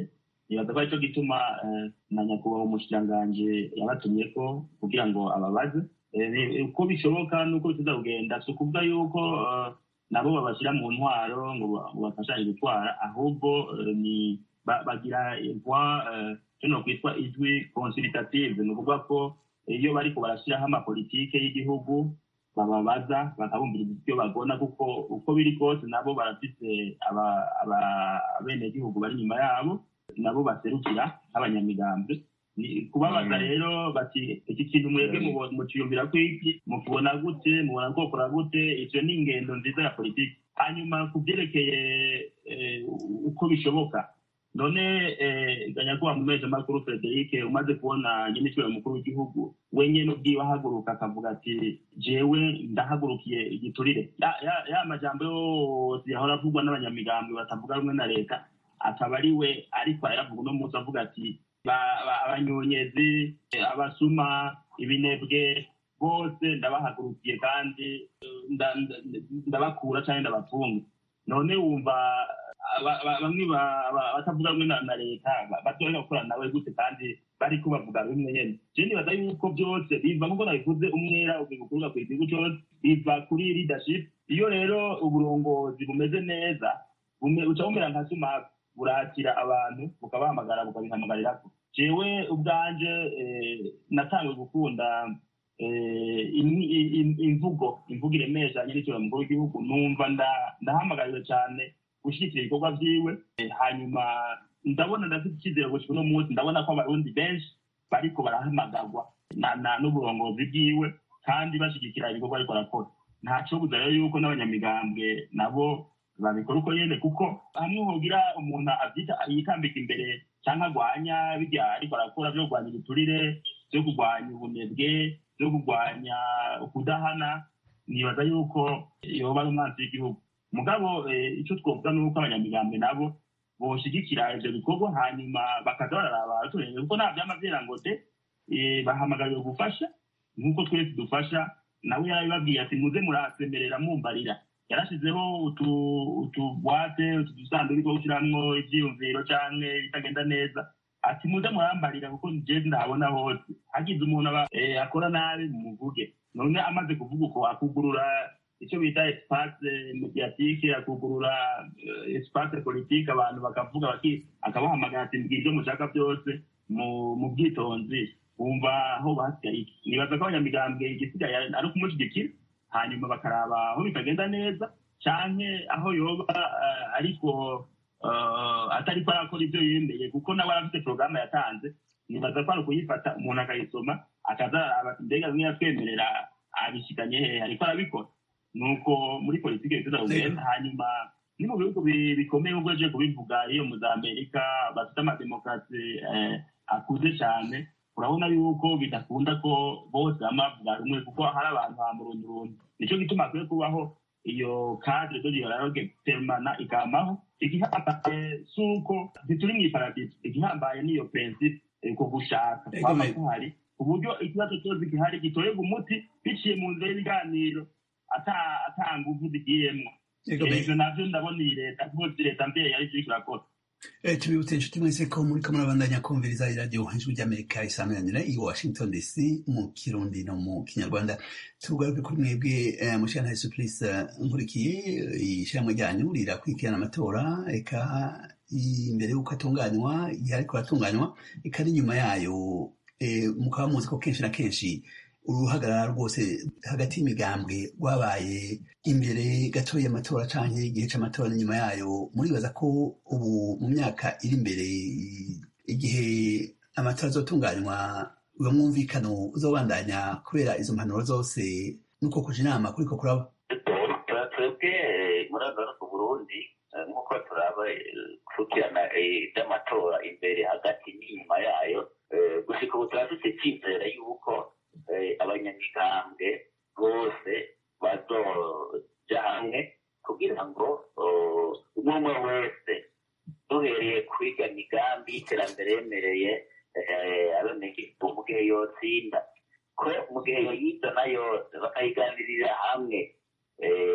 nibaza ko aricyo gituma na nyakubahwa umushyiranganje yabatumye ko kugira ngo ababaze uko bishoboka n'uko bituza kugenda si ukuvuga yuko nabo babashyira mu ntwaro ngo bafashanye gutwara ahubwo ni bagira voix kino kwitwa ijwi consultative ni ukuvuga ko iyo bariko barashyiraho amapolitike y'igihugu bababaza bakabumviriza ibyo bagona kuko uko biri kose nabo barafise abenegihugu bari inyuma yabo nabo baserukira nk'abanyamigambwe kubabaza rero bati iki kintu mwebwe muciyumvira ko iki mukibona gute mubona kokora gute ivyo ni ingendo nziza ya politiki hanyuma ku byerekeye uko bishoboka none ganyakuba mu mezi makuru frederic umaze kubona nyine icyubahiro mukuru w'igihugu we nyene ubwiwe ahaguruka akavuga ati jewe ndahagurukiye igiturire ya majambo yose yahora avugwa n'abanyamigambwe batavuga rumwe na leta akaba ari we ariko arayavuga uno munsi avuga ati abanyonyezi abasuma ibinebwe bose ndabahagurukiye kandi ndabakura cyangwa ndabafunga none wumva bamwe batavuga rumwe na leta batoya gukorana nawe gute kandi bariko bavuga rumwe nyene je nibaza yuko byose biva nkuko nabivuze umwera ubikuruga ku gihugu cyose biva kuri leadership iyo rero uburongozi bumeze neza uca bumera nka sumaku burakira abantu bukabahamagara bukabihamagarira jewe ubwanje natangiye gukunda imvugo imvugo iremeshanye n'icyubahiro mukuru w'igihugu numva ndahamagariwe cyane gushyigikira ibikorwa byiwe hanyuma ndabona ndafite icyizere gushika uno munsi ndabona ko abarundi benshi bariko barahamagarwa n'uburongozi bwiwe kandi bashyigikira ibikorwa ariko arakora ntaco buza rero yuko n'abanyamigambwe nabo babikora uko nyene kuko hamwe hogira umuntu avyita yitambika imbere canke agwanya birya ariko arakora vyo kurwanya ibiturire vyo kurwanya ubunebwe vyo kurwanya ukudahana nibaza yuko yoba ari umwanzi w'igihugu mugabo ico twovuga ni uko abanyamigambwe nabo boshigikira ivyo bikorwa hanyuma bakaza bararaba abaturage kuko nta vyama vyera ngo de bahamagariwe gufasha nk'uko twese dufasha nawe yarabibabwiye ati muze murasemerera mumbarira yarashizeho utubwate utu dusanduku two gushiramwo ivyiyumviro canke bitagenda neza ati muze murambarira kuko je ndabona hose hagize umuntu akora nabi mumuvuge none amaze kuvuga uko akugurura icyo bita espace mediatique akugurura espace politique abantu bakavuga akabahamagara ati mbwira ibyo mushaka byose mu bwitonzi wumva aho basigaye iki nibaza ko abanyamigambwe igisigaye ari ukumushyigikira hanyuma bakaraba aho bitagenda neza canke aho yoba ariko atariko arakora ibyo yemeye kuko nawe arafite porogaramu yatanze nibaza ko ari ukuyifata umuntu akayisoma akaza ati mbega bimwe yatwemerera abishikanye hehe ariko arabikora nuko muri politiki bituza kugenda hanyuma ni mu bihugu bikomeye ubwo aje kubivuga iyo mu za amerika bafite amademokarasi akuze cyane urabona yuko bidakunda ko bose bama bavuga rumwe kuko hari abantu hamurundurundi nicyo gituma akwiye kubaho iyo cadre de dialogue permana ikamaho igihambaye si uko ntituri mu iparadiso igihambaye niyo principe ko gushaka kwaba kuhari ku buryo ikibazo cyose gihari gitorerwa umuti biciye mu nzira y'ibiganiro ata nguvu zigiyemwo ivyo navyo ndabona iyi leta rwose leta mbere yari kiriko irakora tubibutse inshuti mwese ko muri ko murabandanya kumviriza iradiyo ijwi ry'amerika isanuranira i washington dc mu kirundi no mu kinyarwanda tugaruke kuri mwebwe mushana supurice nkurikiye ishyirahamwe ryanyu rirakurikirana amatora eka imbere y'uko atunganywa igihe ariko aratunganywa eka n'inyuma yayo mukaba muzi ko kenshi na kenshi uruhagarara rwose hagati y'imigambwe rwabaye imbere gato y'amatora canke igihe c'amatora n'inyuma yayo muribaza ko ubu mu myaka iri imbere igihe amatora azotunganywa uwo mwumvikano uzobandanya kubera izo mpanuro zose nuko kuja inama kuriko kuraba twebwe muri ano ku burundi nk'uko turaba kurikirana iby'amatora imbere hagati n'inyuma yayo gushika ubu turafite icyizere y'uko abanyamigambwe bose bazoja hamwe kugira ngo umwe umwe wese duhereye kwiga migambi y'iterambere yemereye abenegihugu mu gihe yotsinda ko mu gihe yoyizana yose bakayiganirira hamwe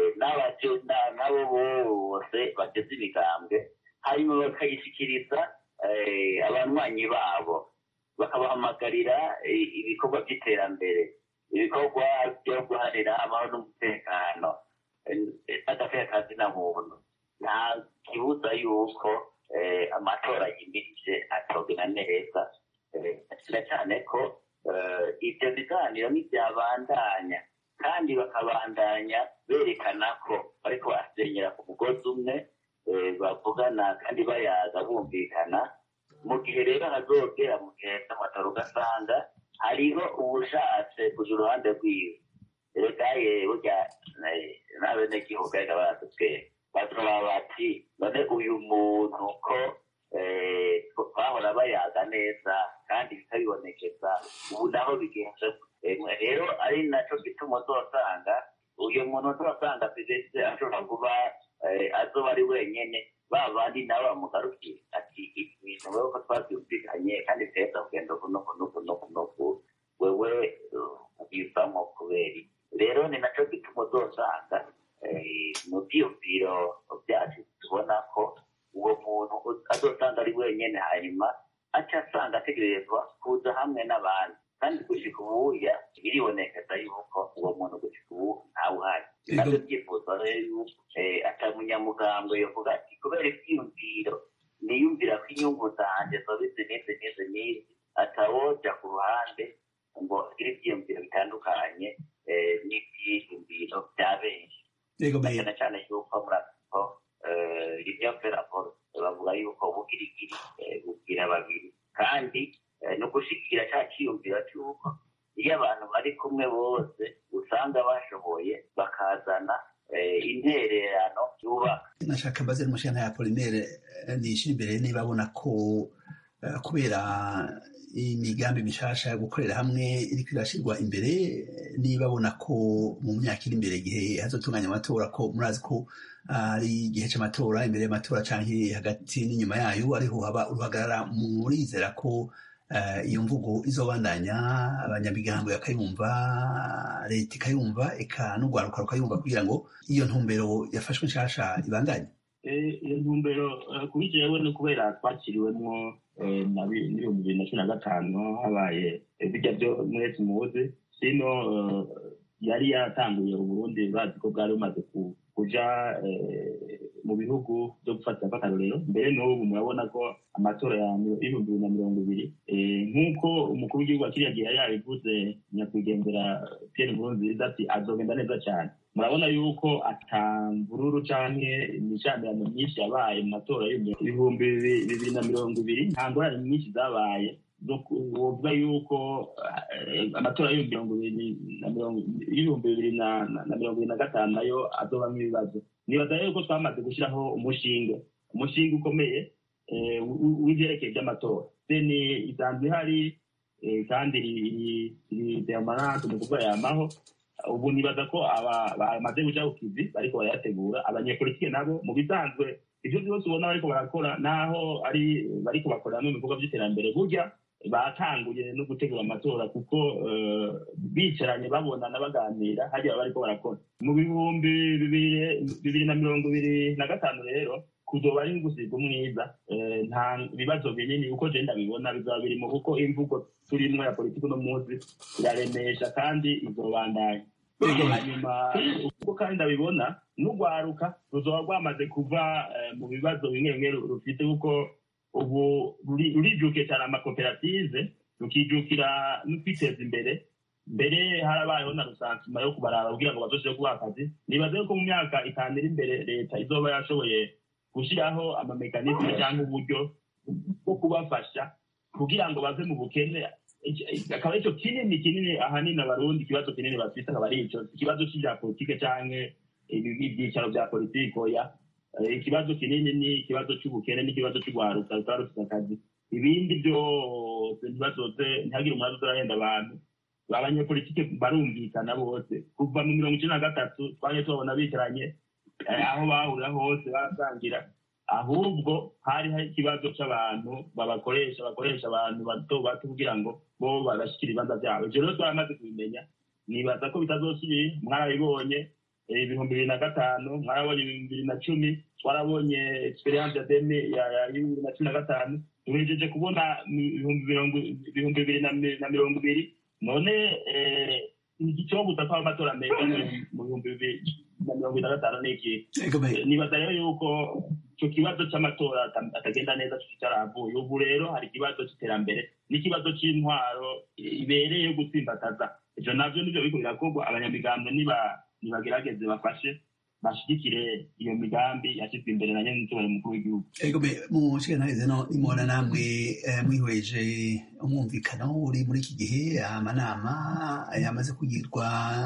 n'abo bose bageze imigambwe hanyuma bakayishikiriza abanywanyi babo bakabahamagarira ibikorwa by'iterambere ibikorwa byo guharira amahoro n'umutekano n'agafeka na muntu nta kibuza yuko amatora yimirije atogena neza cyane cyane ko ibyo biganiro ntibyabandanya kandi bakabandanya berekana ko bariko basenyera ku mugozi umwe bavugana kandi bayaza bumvikana mu gihe rero hazogera mu gihe cy'amatora ugasanga hariho ubushatse kuja uruhande rwiwe reka ye burya n'abenegihugu ariko baratubwira bazoba bati none uyu muntu ko twahora bayaga neza kandi bikabibonekeza ubu naho bigenze rero ari naco gituma uzosanga uyu muntu uzosanga perezida ashobora kuba azoba ari wenyene ba bandi nabo bamugarukiye ati ibintu wewe ko twabyumvikanye kandi tweza kugenda kuno kuno kuno kuno wewe ubivamo kubera rero ni naco gituma uzosanga mu byiyumviro byacu tubona ko uwo muntu azosanga ari wenyene hanyuma aca asanga ategerezwa kuza hamwe n'abandi kandi gushika ubuya biribonekeza yuko uwo muntu gushika ubu ntawuhari navyo byifuza rero yuko atamunyamugambwe yovuga ati kubera ivyiyumviro niyumvira ko inyungu zanje zoba izi n'izi n'izi n'izi atawoja ku ruhande ngo agire ivyiyumviro bitandukanye n'ivyiyumviro vya benshi cyane cyane yuko murako ivyo raporo bavuga yuko ubugirigiri bugira babiri kandi ni ugushigikira cya cyiyumviro cy'uko iyo abantu bari kumwe bose usanga bashoboye bakazana intererano yubaka nashaka mbaze n'umushana ya polinere nishira imbere niba abona ko kubera imigambi mishasha yo gukorera hamwe iriko irashirwa imbere niba abona ko mu myaka iri imbere igihe hazotunganya amatora ko murazi ko ari igihe c'amatora imbere y'amatora canke hagati n'inyuma yayo ariho haba uruhagarara murizera ko iyo mvugo izobandanya abanyamigambo bakayumva leta ikayumva eka n'urwaruka rukayumva kugira ngo iyo ntumbero yafashwe nshasha ibandanye iyo ntumbero kuri jewe ni kubera twakiriwemwo n'ibihumbi bibiri na cumi na gatanu habaye bijya byo mwese muzi sino yari yatanguye uburundi bazi ko bwari bumaze kuja mu bihugu byo gufatira akarorero mbere n'ubu murabona ko amatora ya ibihumbi bibiri na mirongo ibiri nk'uko umukuru w'igihugu wa kiriya gihe yari yabivuze nyakwigendera pierre nkurunziza ati azogenda neza cyane murabona yuko atamvururu canke imishamirano myinshi yabaye mu matora y'ibihumbi bibiri na mirongo ibiri nta ngorane nyinshi zabaye wovuga yuko amatora y'ibihumbi bibiri na mirongo ibiri na gatanu nayo azobamwo ibibazo nibaza rero ko twamaze gushyiraho umushinga umushinga ukomeye w'ivyerekeye by'amatora seni isanzwe ihari kandi iri demarante mu kuvuga yamaho ubu nibaza ko bamaze guca ku kivi bariko barayategura abanyepolitike nabo mu bisanzwe ivyo vyose ubona bariko barakora naho ari bariko bakorera mu bikorwa vy'iterambere burya batanguye no gutegura amatora kuko bicaranye babonana baganira hariya bariko barakora mu bihumbi bibiri na mirongo ibiri na gatanu rero kuzoba ari gusiga umwiza nta bibazo binini uko je ndabibona bizaba birimo kuko imvugo turimwo ya politiki uno munsi iraremesha kandi izobandanya hanyuma uko kandi ndabibona n'urwaruka ruzoba rwamaze kuva mu bibazo bimwe bimwe rufite kuko ubu rurijukiye cyane amakoperative rukijukira no kwiteza imbere mbere harabayeho na rusansima yo kubaraba kugira ngo bazoshobore kubaha akazi nibaze ko mu myaka itanu iri imbere leta izoba yashoboye gushyiraho amamekanizme cyangwa uburyo bwo kubafasha kugira ngo bave mu bukene akaba aricyo kinini kinini ahanini abarundi ikibazo kinini bafite akaba ari ico ikibazo c'ivya politike canke ibyicaro vya politike oya ikibazo kinini ni ikibazo c'ubukene n'ikibazo c'ugwaruka rutaba rufite akazi ibindi byose ntibazoze ntihagire umwazi uzarahenda abantu abanyepolitike barumvikana bose kuva mu mirongo icenda na gatatu twaje tubabona bicaranye aho bahurira hose barasangira ahubwo hari hari ikibazo c'abantu babakoresha bakoresha abantu bato bato kugira ngo bo babashikira ibibanza vyabo ivyo rero twaramaze kubimenya nibaza ko bitazosubira mwarabibonye ibihumbi bibiri na gatanu mwarabonye ibihumbi bibiri na cumi twarabonye experience ya deme ya bibiri na cumi na gatanu duhejeje kubona ibihumbi mirongo ibihumbi bibiri na mi- na mirongo ibiri none eh, igicobuza ko amatora meza mu bihumbi bibiri na mirongo ine na gatanu ni iki Ego me- nibaza rero yuko icyo kibazo cy'amatora ata- atagenda neza kitaravuye ubu rero hari ikibazo cy'iterambere n'ikibazo cy'intwaro ibereye yo gutsimbataza ibyo nabyo nibyo biriko birakorwa abanyamigambwe niba- nibagerageze bafashe bashigikire iyo migambi yashyizwe imbere na nyenitubare mukuru w'igihugu ego me mu nshinga no nimubona namwe eh, mwihweje umwumvikano uri muri iki gihe amanama yamaze kugirwa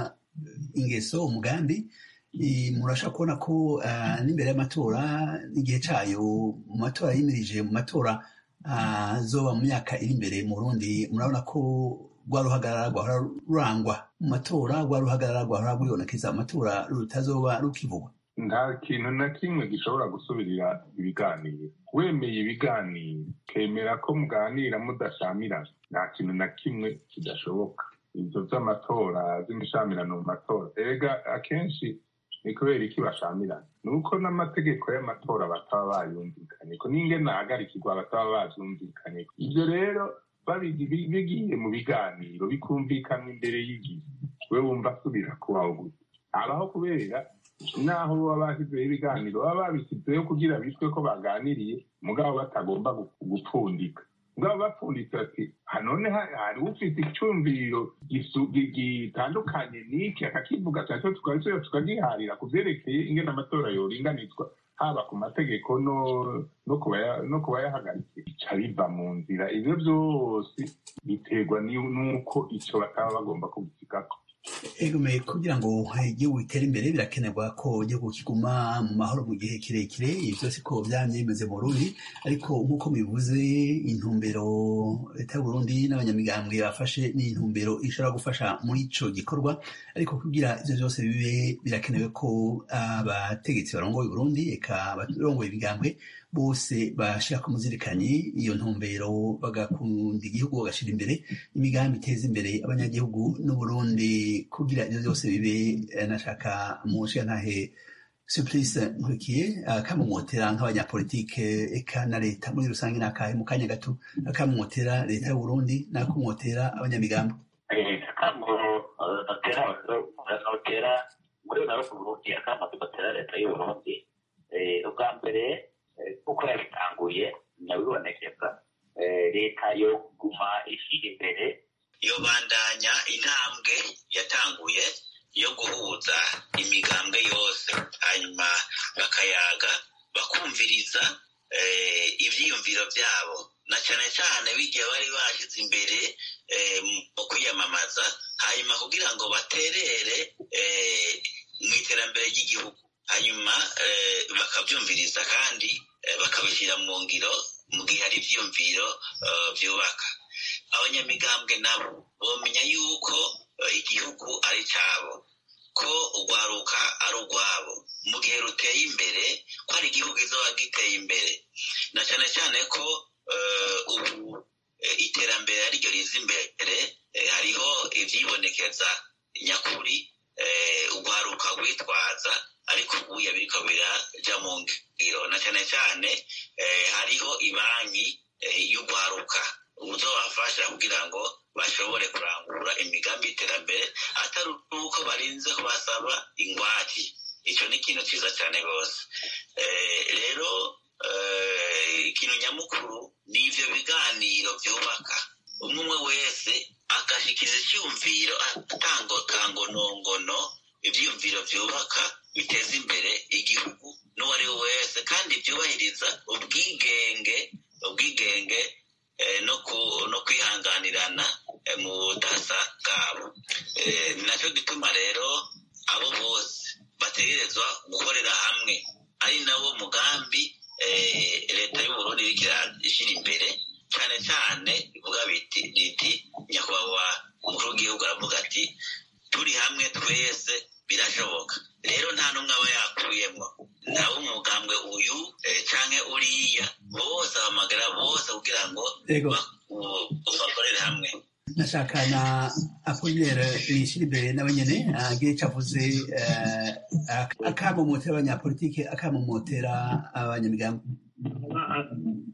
ingeso umugambi i- murashaka kubona ko eh, n'imbere y'amatora n'igihe cayo mu matora yimirije mu matora ah, azoba mu myaka iri imbere mu Burundi murabona ko rwa ruhagarara rwahora rurangwa mu matora rwa ruhagarara rwahora rwibonekeza mu matora rutazoba rukivugwa nta kintu na kimwe gishobora gusubirira ibiganiro wemeye ibiganiro kemera ko muganira mudashamirana nta kintu na kimwe kidashoboka ibyo by'amatora by'imishamirano mu matora erega akenshi ni kubera iki bashamirana ni uko n'amategeko y'amatora bataba bayumvikanye ko n'ingene ahagarikirwa bataba bavyumvikanye ibyo rero babigi- bi- bigiye mu biganiro bikumvikana imbere y'igihe we wumva asubira kubaho gute abaho kubera naho baba bashyizeho ibiganiro baba babishyizeho kugira bitwe ko baganiriye mugabo batagomba gu- gupfundika mugabo bapfunditse ati "Ha, none ha- hari ufite icyumviro gisu- gi- gitandukanye n'iki akakivuga cyaco tukabisubira tukagiharira ku vyerekeye ingene amatora yoringanizwa haba ku mategeko no no kubaya- no kubayahagarikiye bica biva mu nzira ivyo vyose biterwa ni- n'uko ico bataba bagomba kugisigako Egome kugira ngo igihugu gitere imbere birakenerwa ko igihugu kiguma mu mahoro mu gihe kirekire ibi byose ko byamye bimeze mu Burundi ariko nk'uko bivuze intumbero leta y'u Burundi n'abanyamigambwe bafashe ni intumbero ishobora gufasha muri ico gikorwa ariko kugira ivyo byose bibe birakenewe ko abategetsi barongoye u Burundi eka abarongoye ibigambwe bose bashira ku muzirikanyi iyo ntumbero bagakunda igihugu bagashira imbere imigambi iteza imbere abanyagihugu n'uburundi kugira ibyo byose bibe eh, nashaka mu ntahe surprise nkurikiye akamumotera nk'abanyapolitike eka na leta muri rusange n'akahe mu kanya gato akamumotera leta y'uburundi n'akumotera abanyamigambo akamo batera batera muri na Burundi akamo batera leta y'u Burundi Eh, ubwa mbere eh, kuko yabitanguye nyabibonekeza eh, leta yo guma ishyira imbere yo bandanya intambwe yatanguye yo guhuza imigambwe yose hanyuma bakayaga bakumviriza eh, ivyiyumviro vyabo na cyane cyane bigiye bari bashyize imbere eh, mu kwiyamamaza hanyuma kugira ngo baterere eh, mu iterambere ry'igihugu hanyuma eh, bakabyumviriza kandi eh, bakabishyira mu ngiro mu gihe hari ivyiyumviro eh, vyubaka abanyamigambwe nabo bomenya yuko eh, igihugu ari cyabo ko urwaruka ari urwabo mu gihe ruteye imbere ko hari igihugu izoba giteye imbere na cyane cyane ko eh, ubu eh, iterambere ariryo riza imbere eh, hariho ivyibonekeza nyakuri eh, urwaruka rwitwaza ariko ubuya biriko biraja mu ngiro na cyane cyane eh, hariho ibanki eh, y'urwaruka uzobafasha kugira ngo bashobore kurangura imigambi y'iterambere atari uko barinze kubasaba ingwate icyo ni ikintu cyiza cyane rwose Eh, rero eh, ikintu nyamukuru ni ivyo biganiro vyubaka umwe umwe wese agashikiriza icyumviro atango kangonongono ivyiyumviro vyubaka biteza imbere igihugu n'uwo ari we wese kandi byubahiriza ubwigenge ubwigenge eh, no ku- no kwihanganirana eh, mu budasa bwabo Eh, ni nacyo gituma rero abo bose bategerezwa gukorera hamwe ari nawo mugambi eh, leta y'uburundi iriko irashyira imbere cyane cyane ivuga biti riti nyakubahwa umukuru w'igihugu aravuga ati turi hamwe twese birashoboka rero nta n'umwe aba yakuyemo ntawe umugambwe uyu eh, canke uriya bose ahamagara bose kugira ngo Yego. ba- u- bakorere hamwe nashaka na apolinere yishyira imbere nawe nyene agire icyo avuze eh, ak- akamumotera abanyapolitike akamumotera abanyamigambo akamo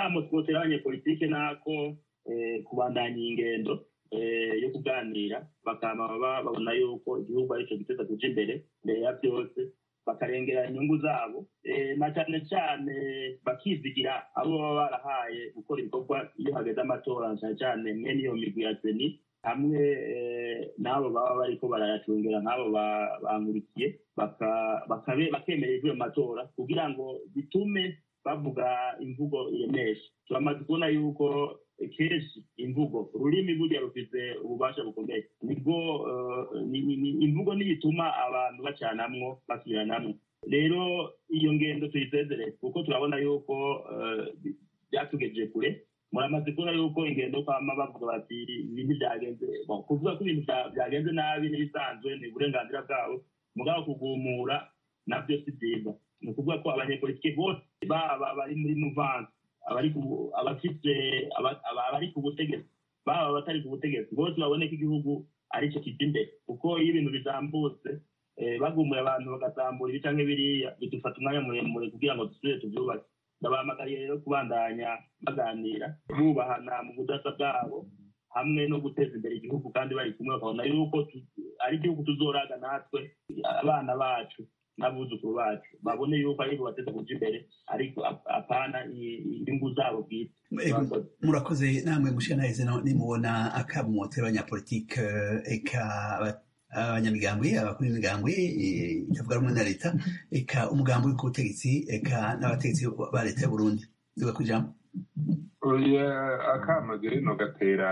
akamo twotera abanyepolitike nako kubandanya ingendo yo kuganira bakama babona yuko igihugu aricyo giteza kuja imbere mbere ya byose bakarengera inyungu zabo na cyane cyane bakizigira abo baba barahaye gukora ibikorwa iyo hageze amatora cyane cyane mwe n'iyo migwi ya seni hamwe n'abo baba bariko barayacungera nk'abo bankurikiye bakemera ivyo matora kugira ngo bitume bavuga imvugo iremesha turamaze kubona yuko kenshi imvugo ururimi burya rufite ububasha bukomeye nibwo imvugo niyo ituma abantu bacanamwo basubiranamwo rero iyo ngendo tuyisezere kuko turabona yuko byatugejeje kure muramaze kubona yuko ingendo kwama bavuga bati ibintu byagenze kuvuga ko ibintu byagenze nabi n'ibisanzwe ni uburenganzira bwabo mugabo kugumura nabyo si byiza ni ukuvuga ko abanyepolitiki bose baba bari muri muvansi abafite abari ku butegetsi baba abatari ku butegetsi bose babone ko igihugu aricyo kijya imbere kuko iyo ibintu bizambutse bagumuye abantu bagasambura ibi canke biriya bidufata umwanya muremure kugira ngo dusubire tuvyubake ndabahamagariye rero kubandanya baganira bubahana mu budasa bwabo hamwe no guteza imbere igihugu kandi bari kumwe bakabona yuko ari igihugu tuzoraga natwe abana bacu n'abuzukuru bacu babone yuko ari bateza kuja imbere ariko apana inyungu zabo bwite murakoze namwe mushikanaheze nimubona akamotero abanyapolitike eka abanyamigambwe abakuru b'imigambwe itavuga rumwe na leta eka umugambi uri ku butegetsi eka n'abategetsi ba leta y'uburundi duga ku ijambo oya akamaze rino gatera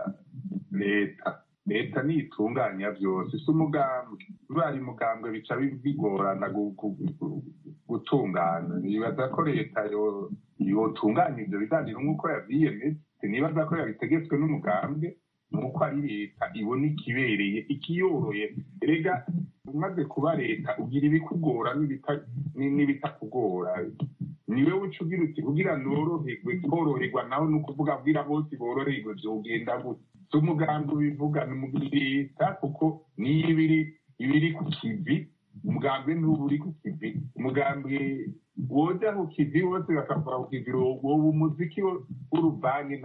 leta leta nitunganya byose si umugambwe bari mugambwe bica bigorana gutungana nibaza ko leta yotunganya ibyo biganiro nk'uko yabyiyemeje nibaza ko yabitegetswe n'umugambwe nuko ari leta ibona ikibereye ikiyoroye rega umaze kuba leta ugira ibikugora n'ibitakugora niwe uca ugira uti kugira noroherwe koroherwa nawe ni ukuvuga bwira bose boroherwe byogenda gute si umugambi ubivuga ni leta kuko niyo ibiri ibiri ku kivi umugambi ntuba uri ku kivi umugambi woja ku kivi bose bakakora ku kivi wowe umuziki w'uruvange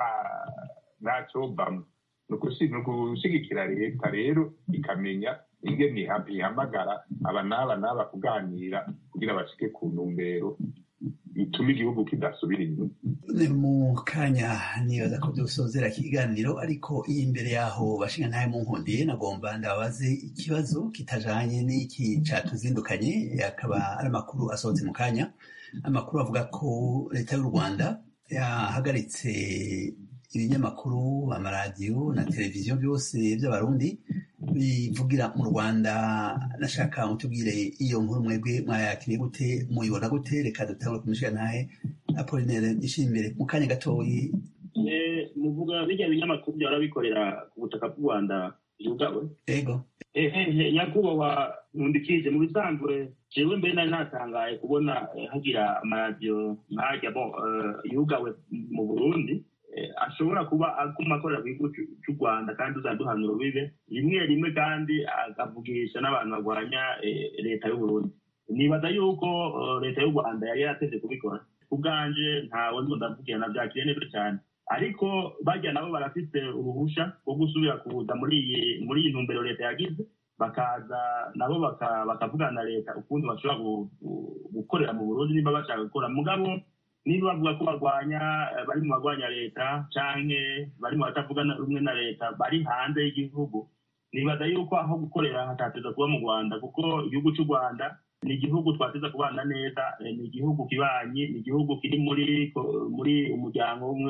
nta cobamwo ni ugushigikira leta rero ikamenya ingene ihamagara aba n'aba n'aba kuganira kugira bashike ku ntumbero ituma igihugu kidasubira inyuma mu kanya nibaza ko dusozera ikiganiro ariko iyi imbere yaho bashinga ntayo mu nkundiye nagomba ndababaze ikibazo kitajanye n'iki catuzindukanye akaba ari amakuru asohotse mu kanya amakuru avuga ko leta y'u rwanda yahagaritse ibinyamakuru amaradiyo na televiziyo byose by'abarundi bivugira mu rwanda nashaka mutubwire iyo nkuru mwebwe mwayakiriye gute muyibona gute reka dutangure kumushyira ntahe apolinere ishimbere mu kanya gatoyi muvuga bijya binyamakuru byahora bikorera ku butaka bw'u rwanda yugawe ego nyakubahwa nkundikije mu bisanzwe jewe mbere nari natangaye kubona hagira amaradiyo nkajya yugawe mu burundi ashobora kuba aguma akorera ku gihugu cy'u rwanda kandi uzaduhana urubibe rimwe rimwe kandi akavugisha n'abantu barwanya leta y'uburundi nibaza yuko leta y'u rwanda yari yarateze kubikora ubwanje ntawe nzo ndavugira na byakiriye neza cyane ariko bajya nabo barafite uruhusha rwo gusubira kuza muri iyi muri iyi ntumbero leta yagize bakaza nabo bakavugana na leta ukundi bashobora gukorera mu burundi niba bashaka gukora mugabo niba bavuga ko barwanya bari mu barwanya leta canke bari mu batavuga rumwe na leta bari hanze y'igihugu nibaza yuko aho gukorera hatateza kuba mu rwanda kuko igihugu cy'u rwanda ni igihugu twateza kubana neza ni igihugu kibanyi ni igihugu kiri muri muri umuryango umwe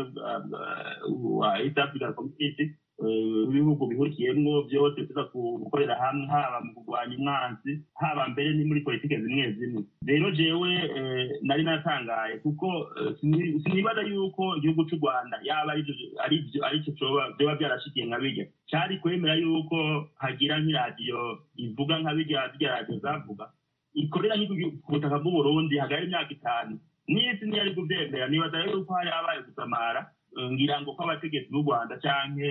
wa east african community ibihugu bihurikiyemwo byose tuza gukorera hamwe haba mu kurwanya umwanzi haba mbere ni muri politike zimwe zimwe rero jewe nari natangaye kuko sinibaza yuko igihugu cy'u rwanda yaba aricyo byoba byarashikiye nka bijya cyari kwemera yuko hagira nk'iradiyo ivuga nka bijya zijya radiyo zavuga ikorera ku butaka bw'uburundi hagari imyaka itanu n'isi ntiyari kubyemera nibaza rero yuko hari habaye gusamara ngira ngo ko abategetsi b'u rwanda canke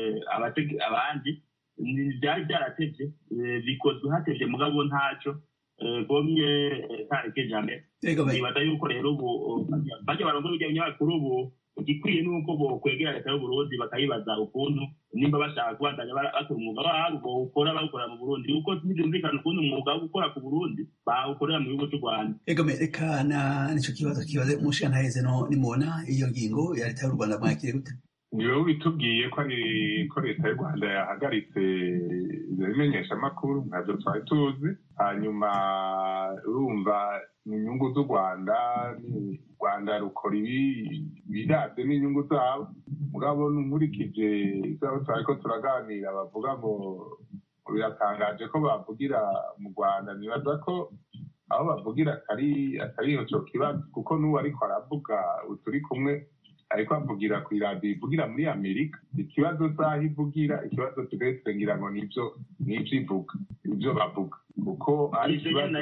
abandi byari byaratevye bikozwe hatevye mugabo ntaco gomye ntareke jame nibaza yuko rero ubu bajya barongora ibinyamakuru ubu igikwiye ni uko bokwegera leta y'uburundi bakayibaza ukuntu nimba bashaka kubandanya bakora umwuga wabo bawukora bawukora mu burundi kuko ntibyumvikana ukuntu umwuga wo gukora ku burundi bawukorera mu gihugu cy'u rwanda egome reka na nicyo kibazo kibaze umushantaheze no nimubona iyo ngingo ya leta y'u rwanda mwakire gute ni wowe bitubwiye ko ari ko leta y'u rwanda yahagaritse ibyo bimenyeshamakuru ntabyo twari tuzi hanyuma urumva ni inyungu z'u rwanda u rwanda rukora ibi birabye n'inyungu zabo mugabo nkurikije izabo twari ko turaganira bavuga ngo biratangaje ko bavugira mu rwanda nibaza ko aho bavugira atari atari icyo kibazo kuko n'uwo ariko aravuga turi kumwe ariko avugira ku iradiyo ivugira muri amerika ikibazo saha ivugira ikibazo tugahita ngira ngo nibyo nibyo ivuga ibyo bavuga kuko ari ikibazo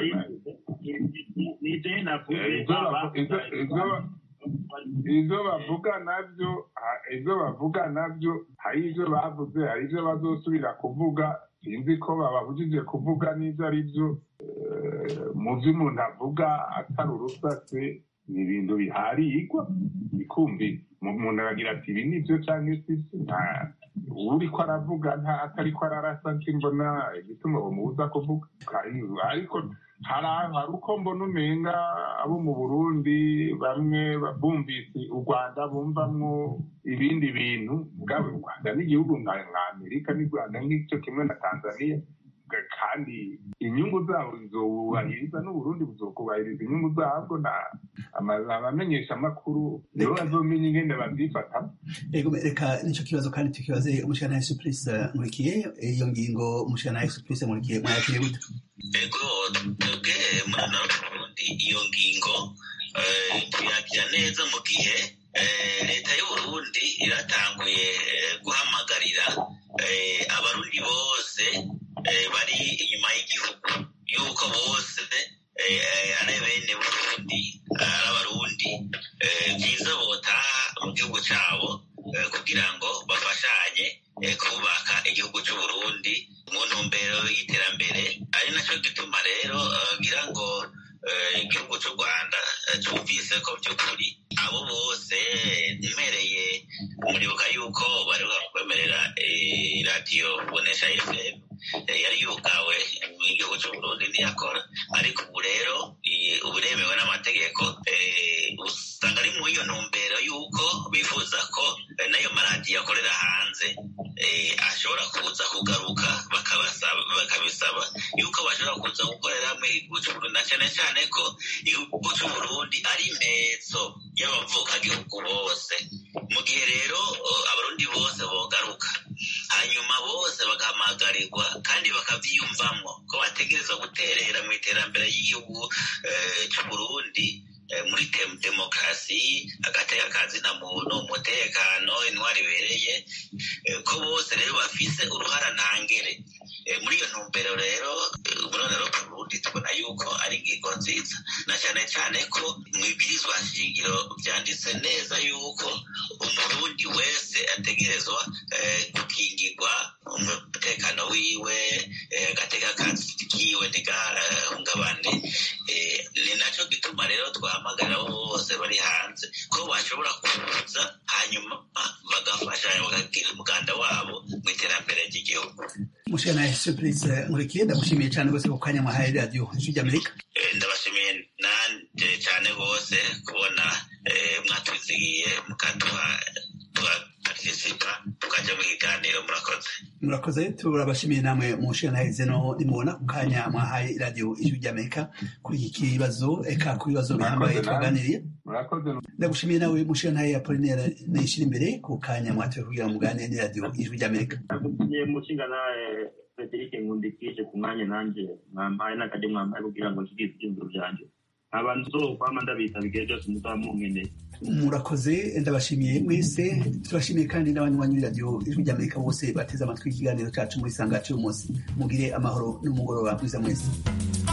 ibyo bavuga nabyo ibyo bavuga nabyo hari ibyo bavuze hari ibyo bazosubira kuvuga sinzi ko bababujije kuvuga n'ibyo ari byo mu byo umuntu avuga atari urusatse ni ibintu biharigwa bikumvira umuntu aragira ati ibi ni byo cyangwa si uri ko aravuga nta atari ko ararasa mbona igituma bamubuza kuvuga ariko hari uko mbona umenga abo mu burundi bamwe bumvise u rwanda bumvamwo ibindi bintu bwaba u rwanda n'igihugu nka amerika n'u rwanda nk'icyo kimwe na tanzania kandi inyungu zabo zizubahiriza n'uburundi buzokubahiriza inyungu zabwo abamenyeshamakuru nibo bazomenya ingene bavyifata reka nico kibazo kandi tukibaze umushana suprise nkurikiye iyo ngingo umushana suprise nkurikiye mwayakiriye gute ego twebwe muri narundi iyo ngingo tuyakira neza mu gihe leta y'uburundi iratanguye guhamagarira abarundi bose bari inyuma y'igihugu yuko bose ari bene burundi ari abarundi byiza botaha mu gihugu cyabo kugira ngo bafashanye kubaka igihugu cy'uburundi mu ntumbero y'iterambere ari nacyo gituma rero ngira ngo igihugu cy'u rwanda cyumvise ko by'ukuri abo bose mpereye muribuka yuko bari bakwemerera radiyo bonesha fm yari yugawe mu gihugu cy'uburundi ntiyakora ariko ubu rero ubu iremewe n'amategeko usanga ari mu iyo ntumbero y'uko bifuza ko n'ayo maradiyo akorera hanze ashobora kuza kugaruka bakabisaba yuko bashobora kuza gukorera mu gihugu cy'uburundi na cyane cyane ko igihugu cy'uburundi ari impetso y'abavukagihugu bose mu gihe rero abarundi bose bogaruka hanyuma bose bagahamagarirwa kandi bakabyiyumvamo ko bategereza guterera mu iterambere ry'igihugu cy'uburundi muri demokarasi agateka kazina muntu umutekano intwari ibereye ko bose rero bafise uruhara ntangere muri iyo ntumbero rero uburorero bw'uburundi tubona yuko ari ingingo nziza na cyane cyane ko mu ibwirizwa shingiro byanditse neza yuko umurundi wese ategerezwa gukingirwa umutekano wiwe agateka kiwe ntigahungabane ni nacyo gituma rero twahamagara bose bari hanze ko bashobora kuza hanyuma bagafasha bakagira umuganda wabo mu iterambere ry'igihugu mushana surprise nkurikiye ndagushimiye cyane rwose ku kanya mwahaye radiyo ijwi ry'amerika ndabashimiye nanjye cyane rwose kubona mwatuzigiye mukaduha tugapartisipa tukajya mu kiganiro murakoze murakoze turabashimiye namwe mushana heze no nimubona ku kanya mwahaye radiyo ijwi ry'amerika kuri iki kibazo eka ku bibazo bihambaye twaganiriye ndagushimiye nawe mushana ya polinera nishira imbere ku kanya mwatoye kugira muganire ni radiyo ijwi ry'amerika mushinga nawe frederic nkundikije ku mwanya nanjye mwampaye n'akajya mwampaye kugira ngo nshyikize ibyiyumviro byanjye abantu zokwama ndabitaba igihe cyose muzaba munkeneye murakoze ndabashimiye mwese turashimiye kandi n'abanywanyi b'iradiyo ijwi ry'amerika bose bateze amatwi ikiganiro cyacu muri sanga cy'uyu munsi mugire amahoro n'umugoroba mwiza mwese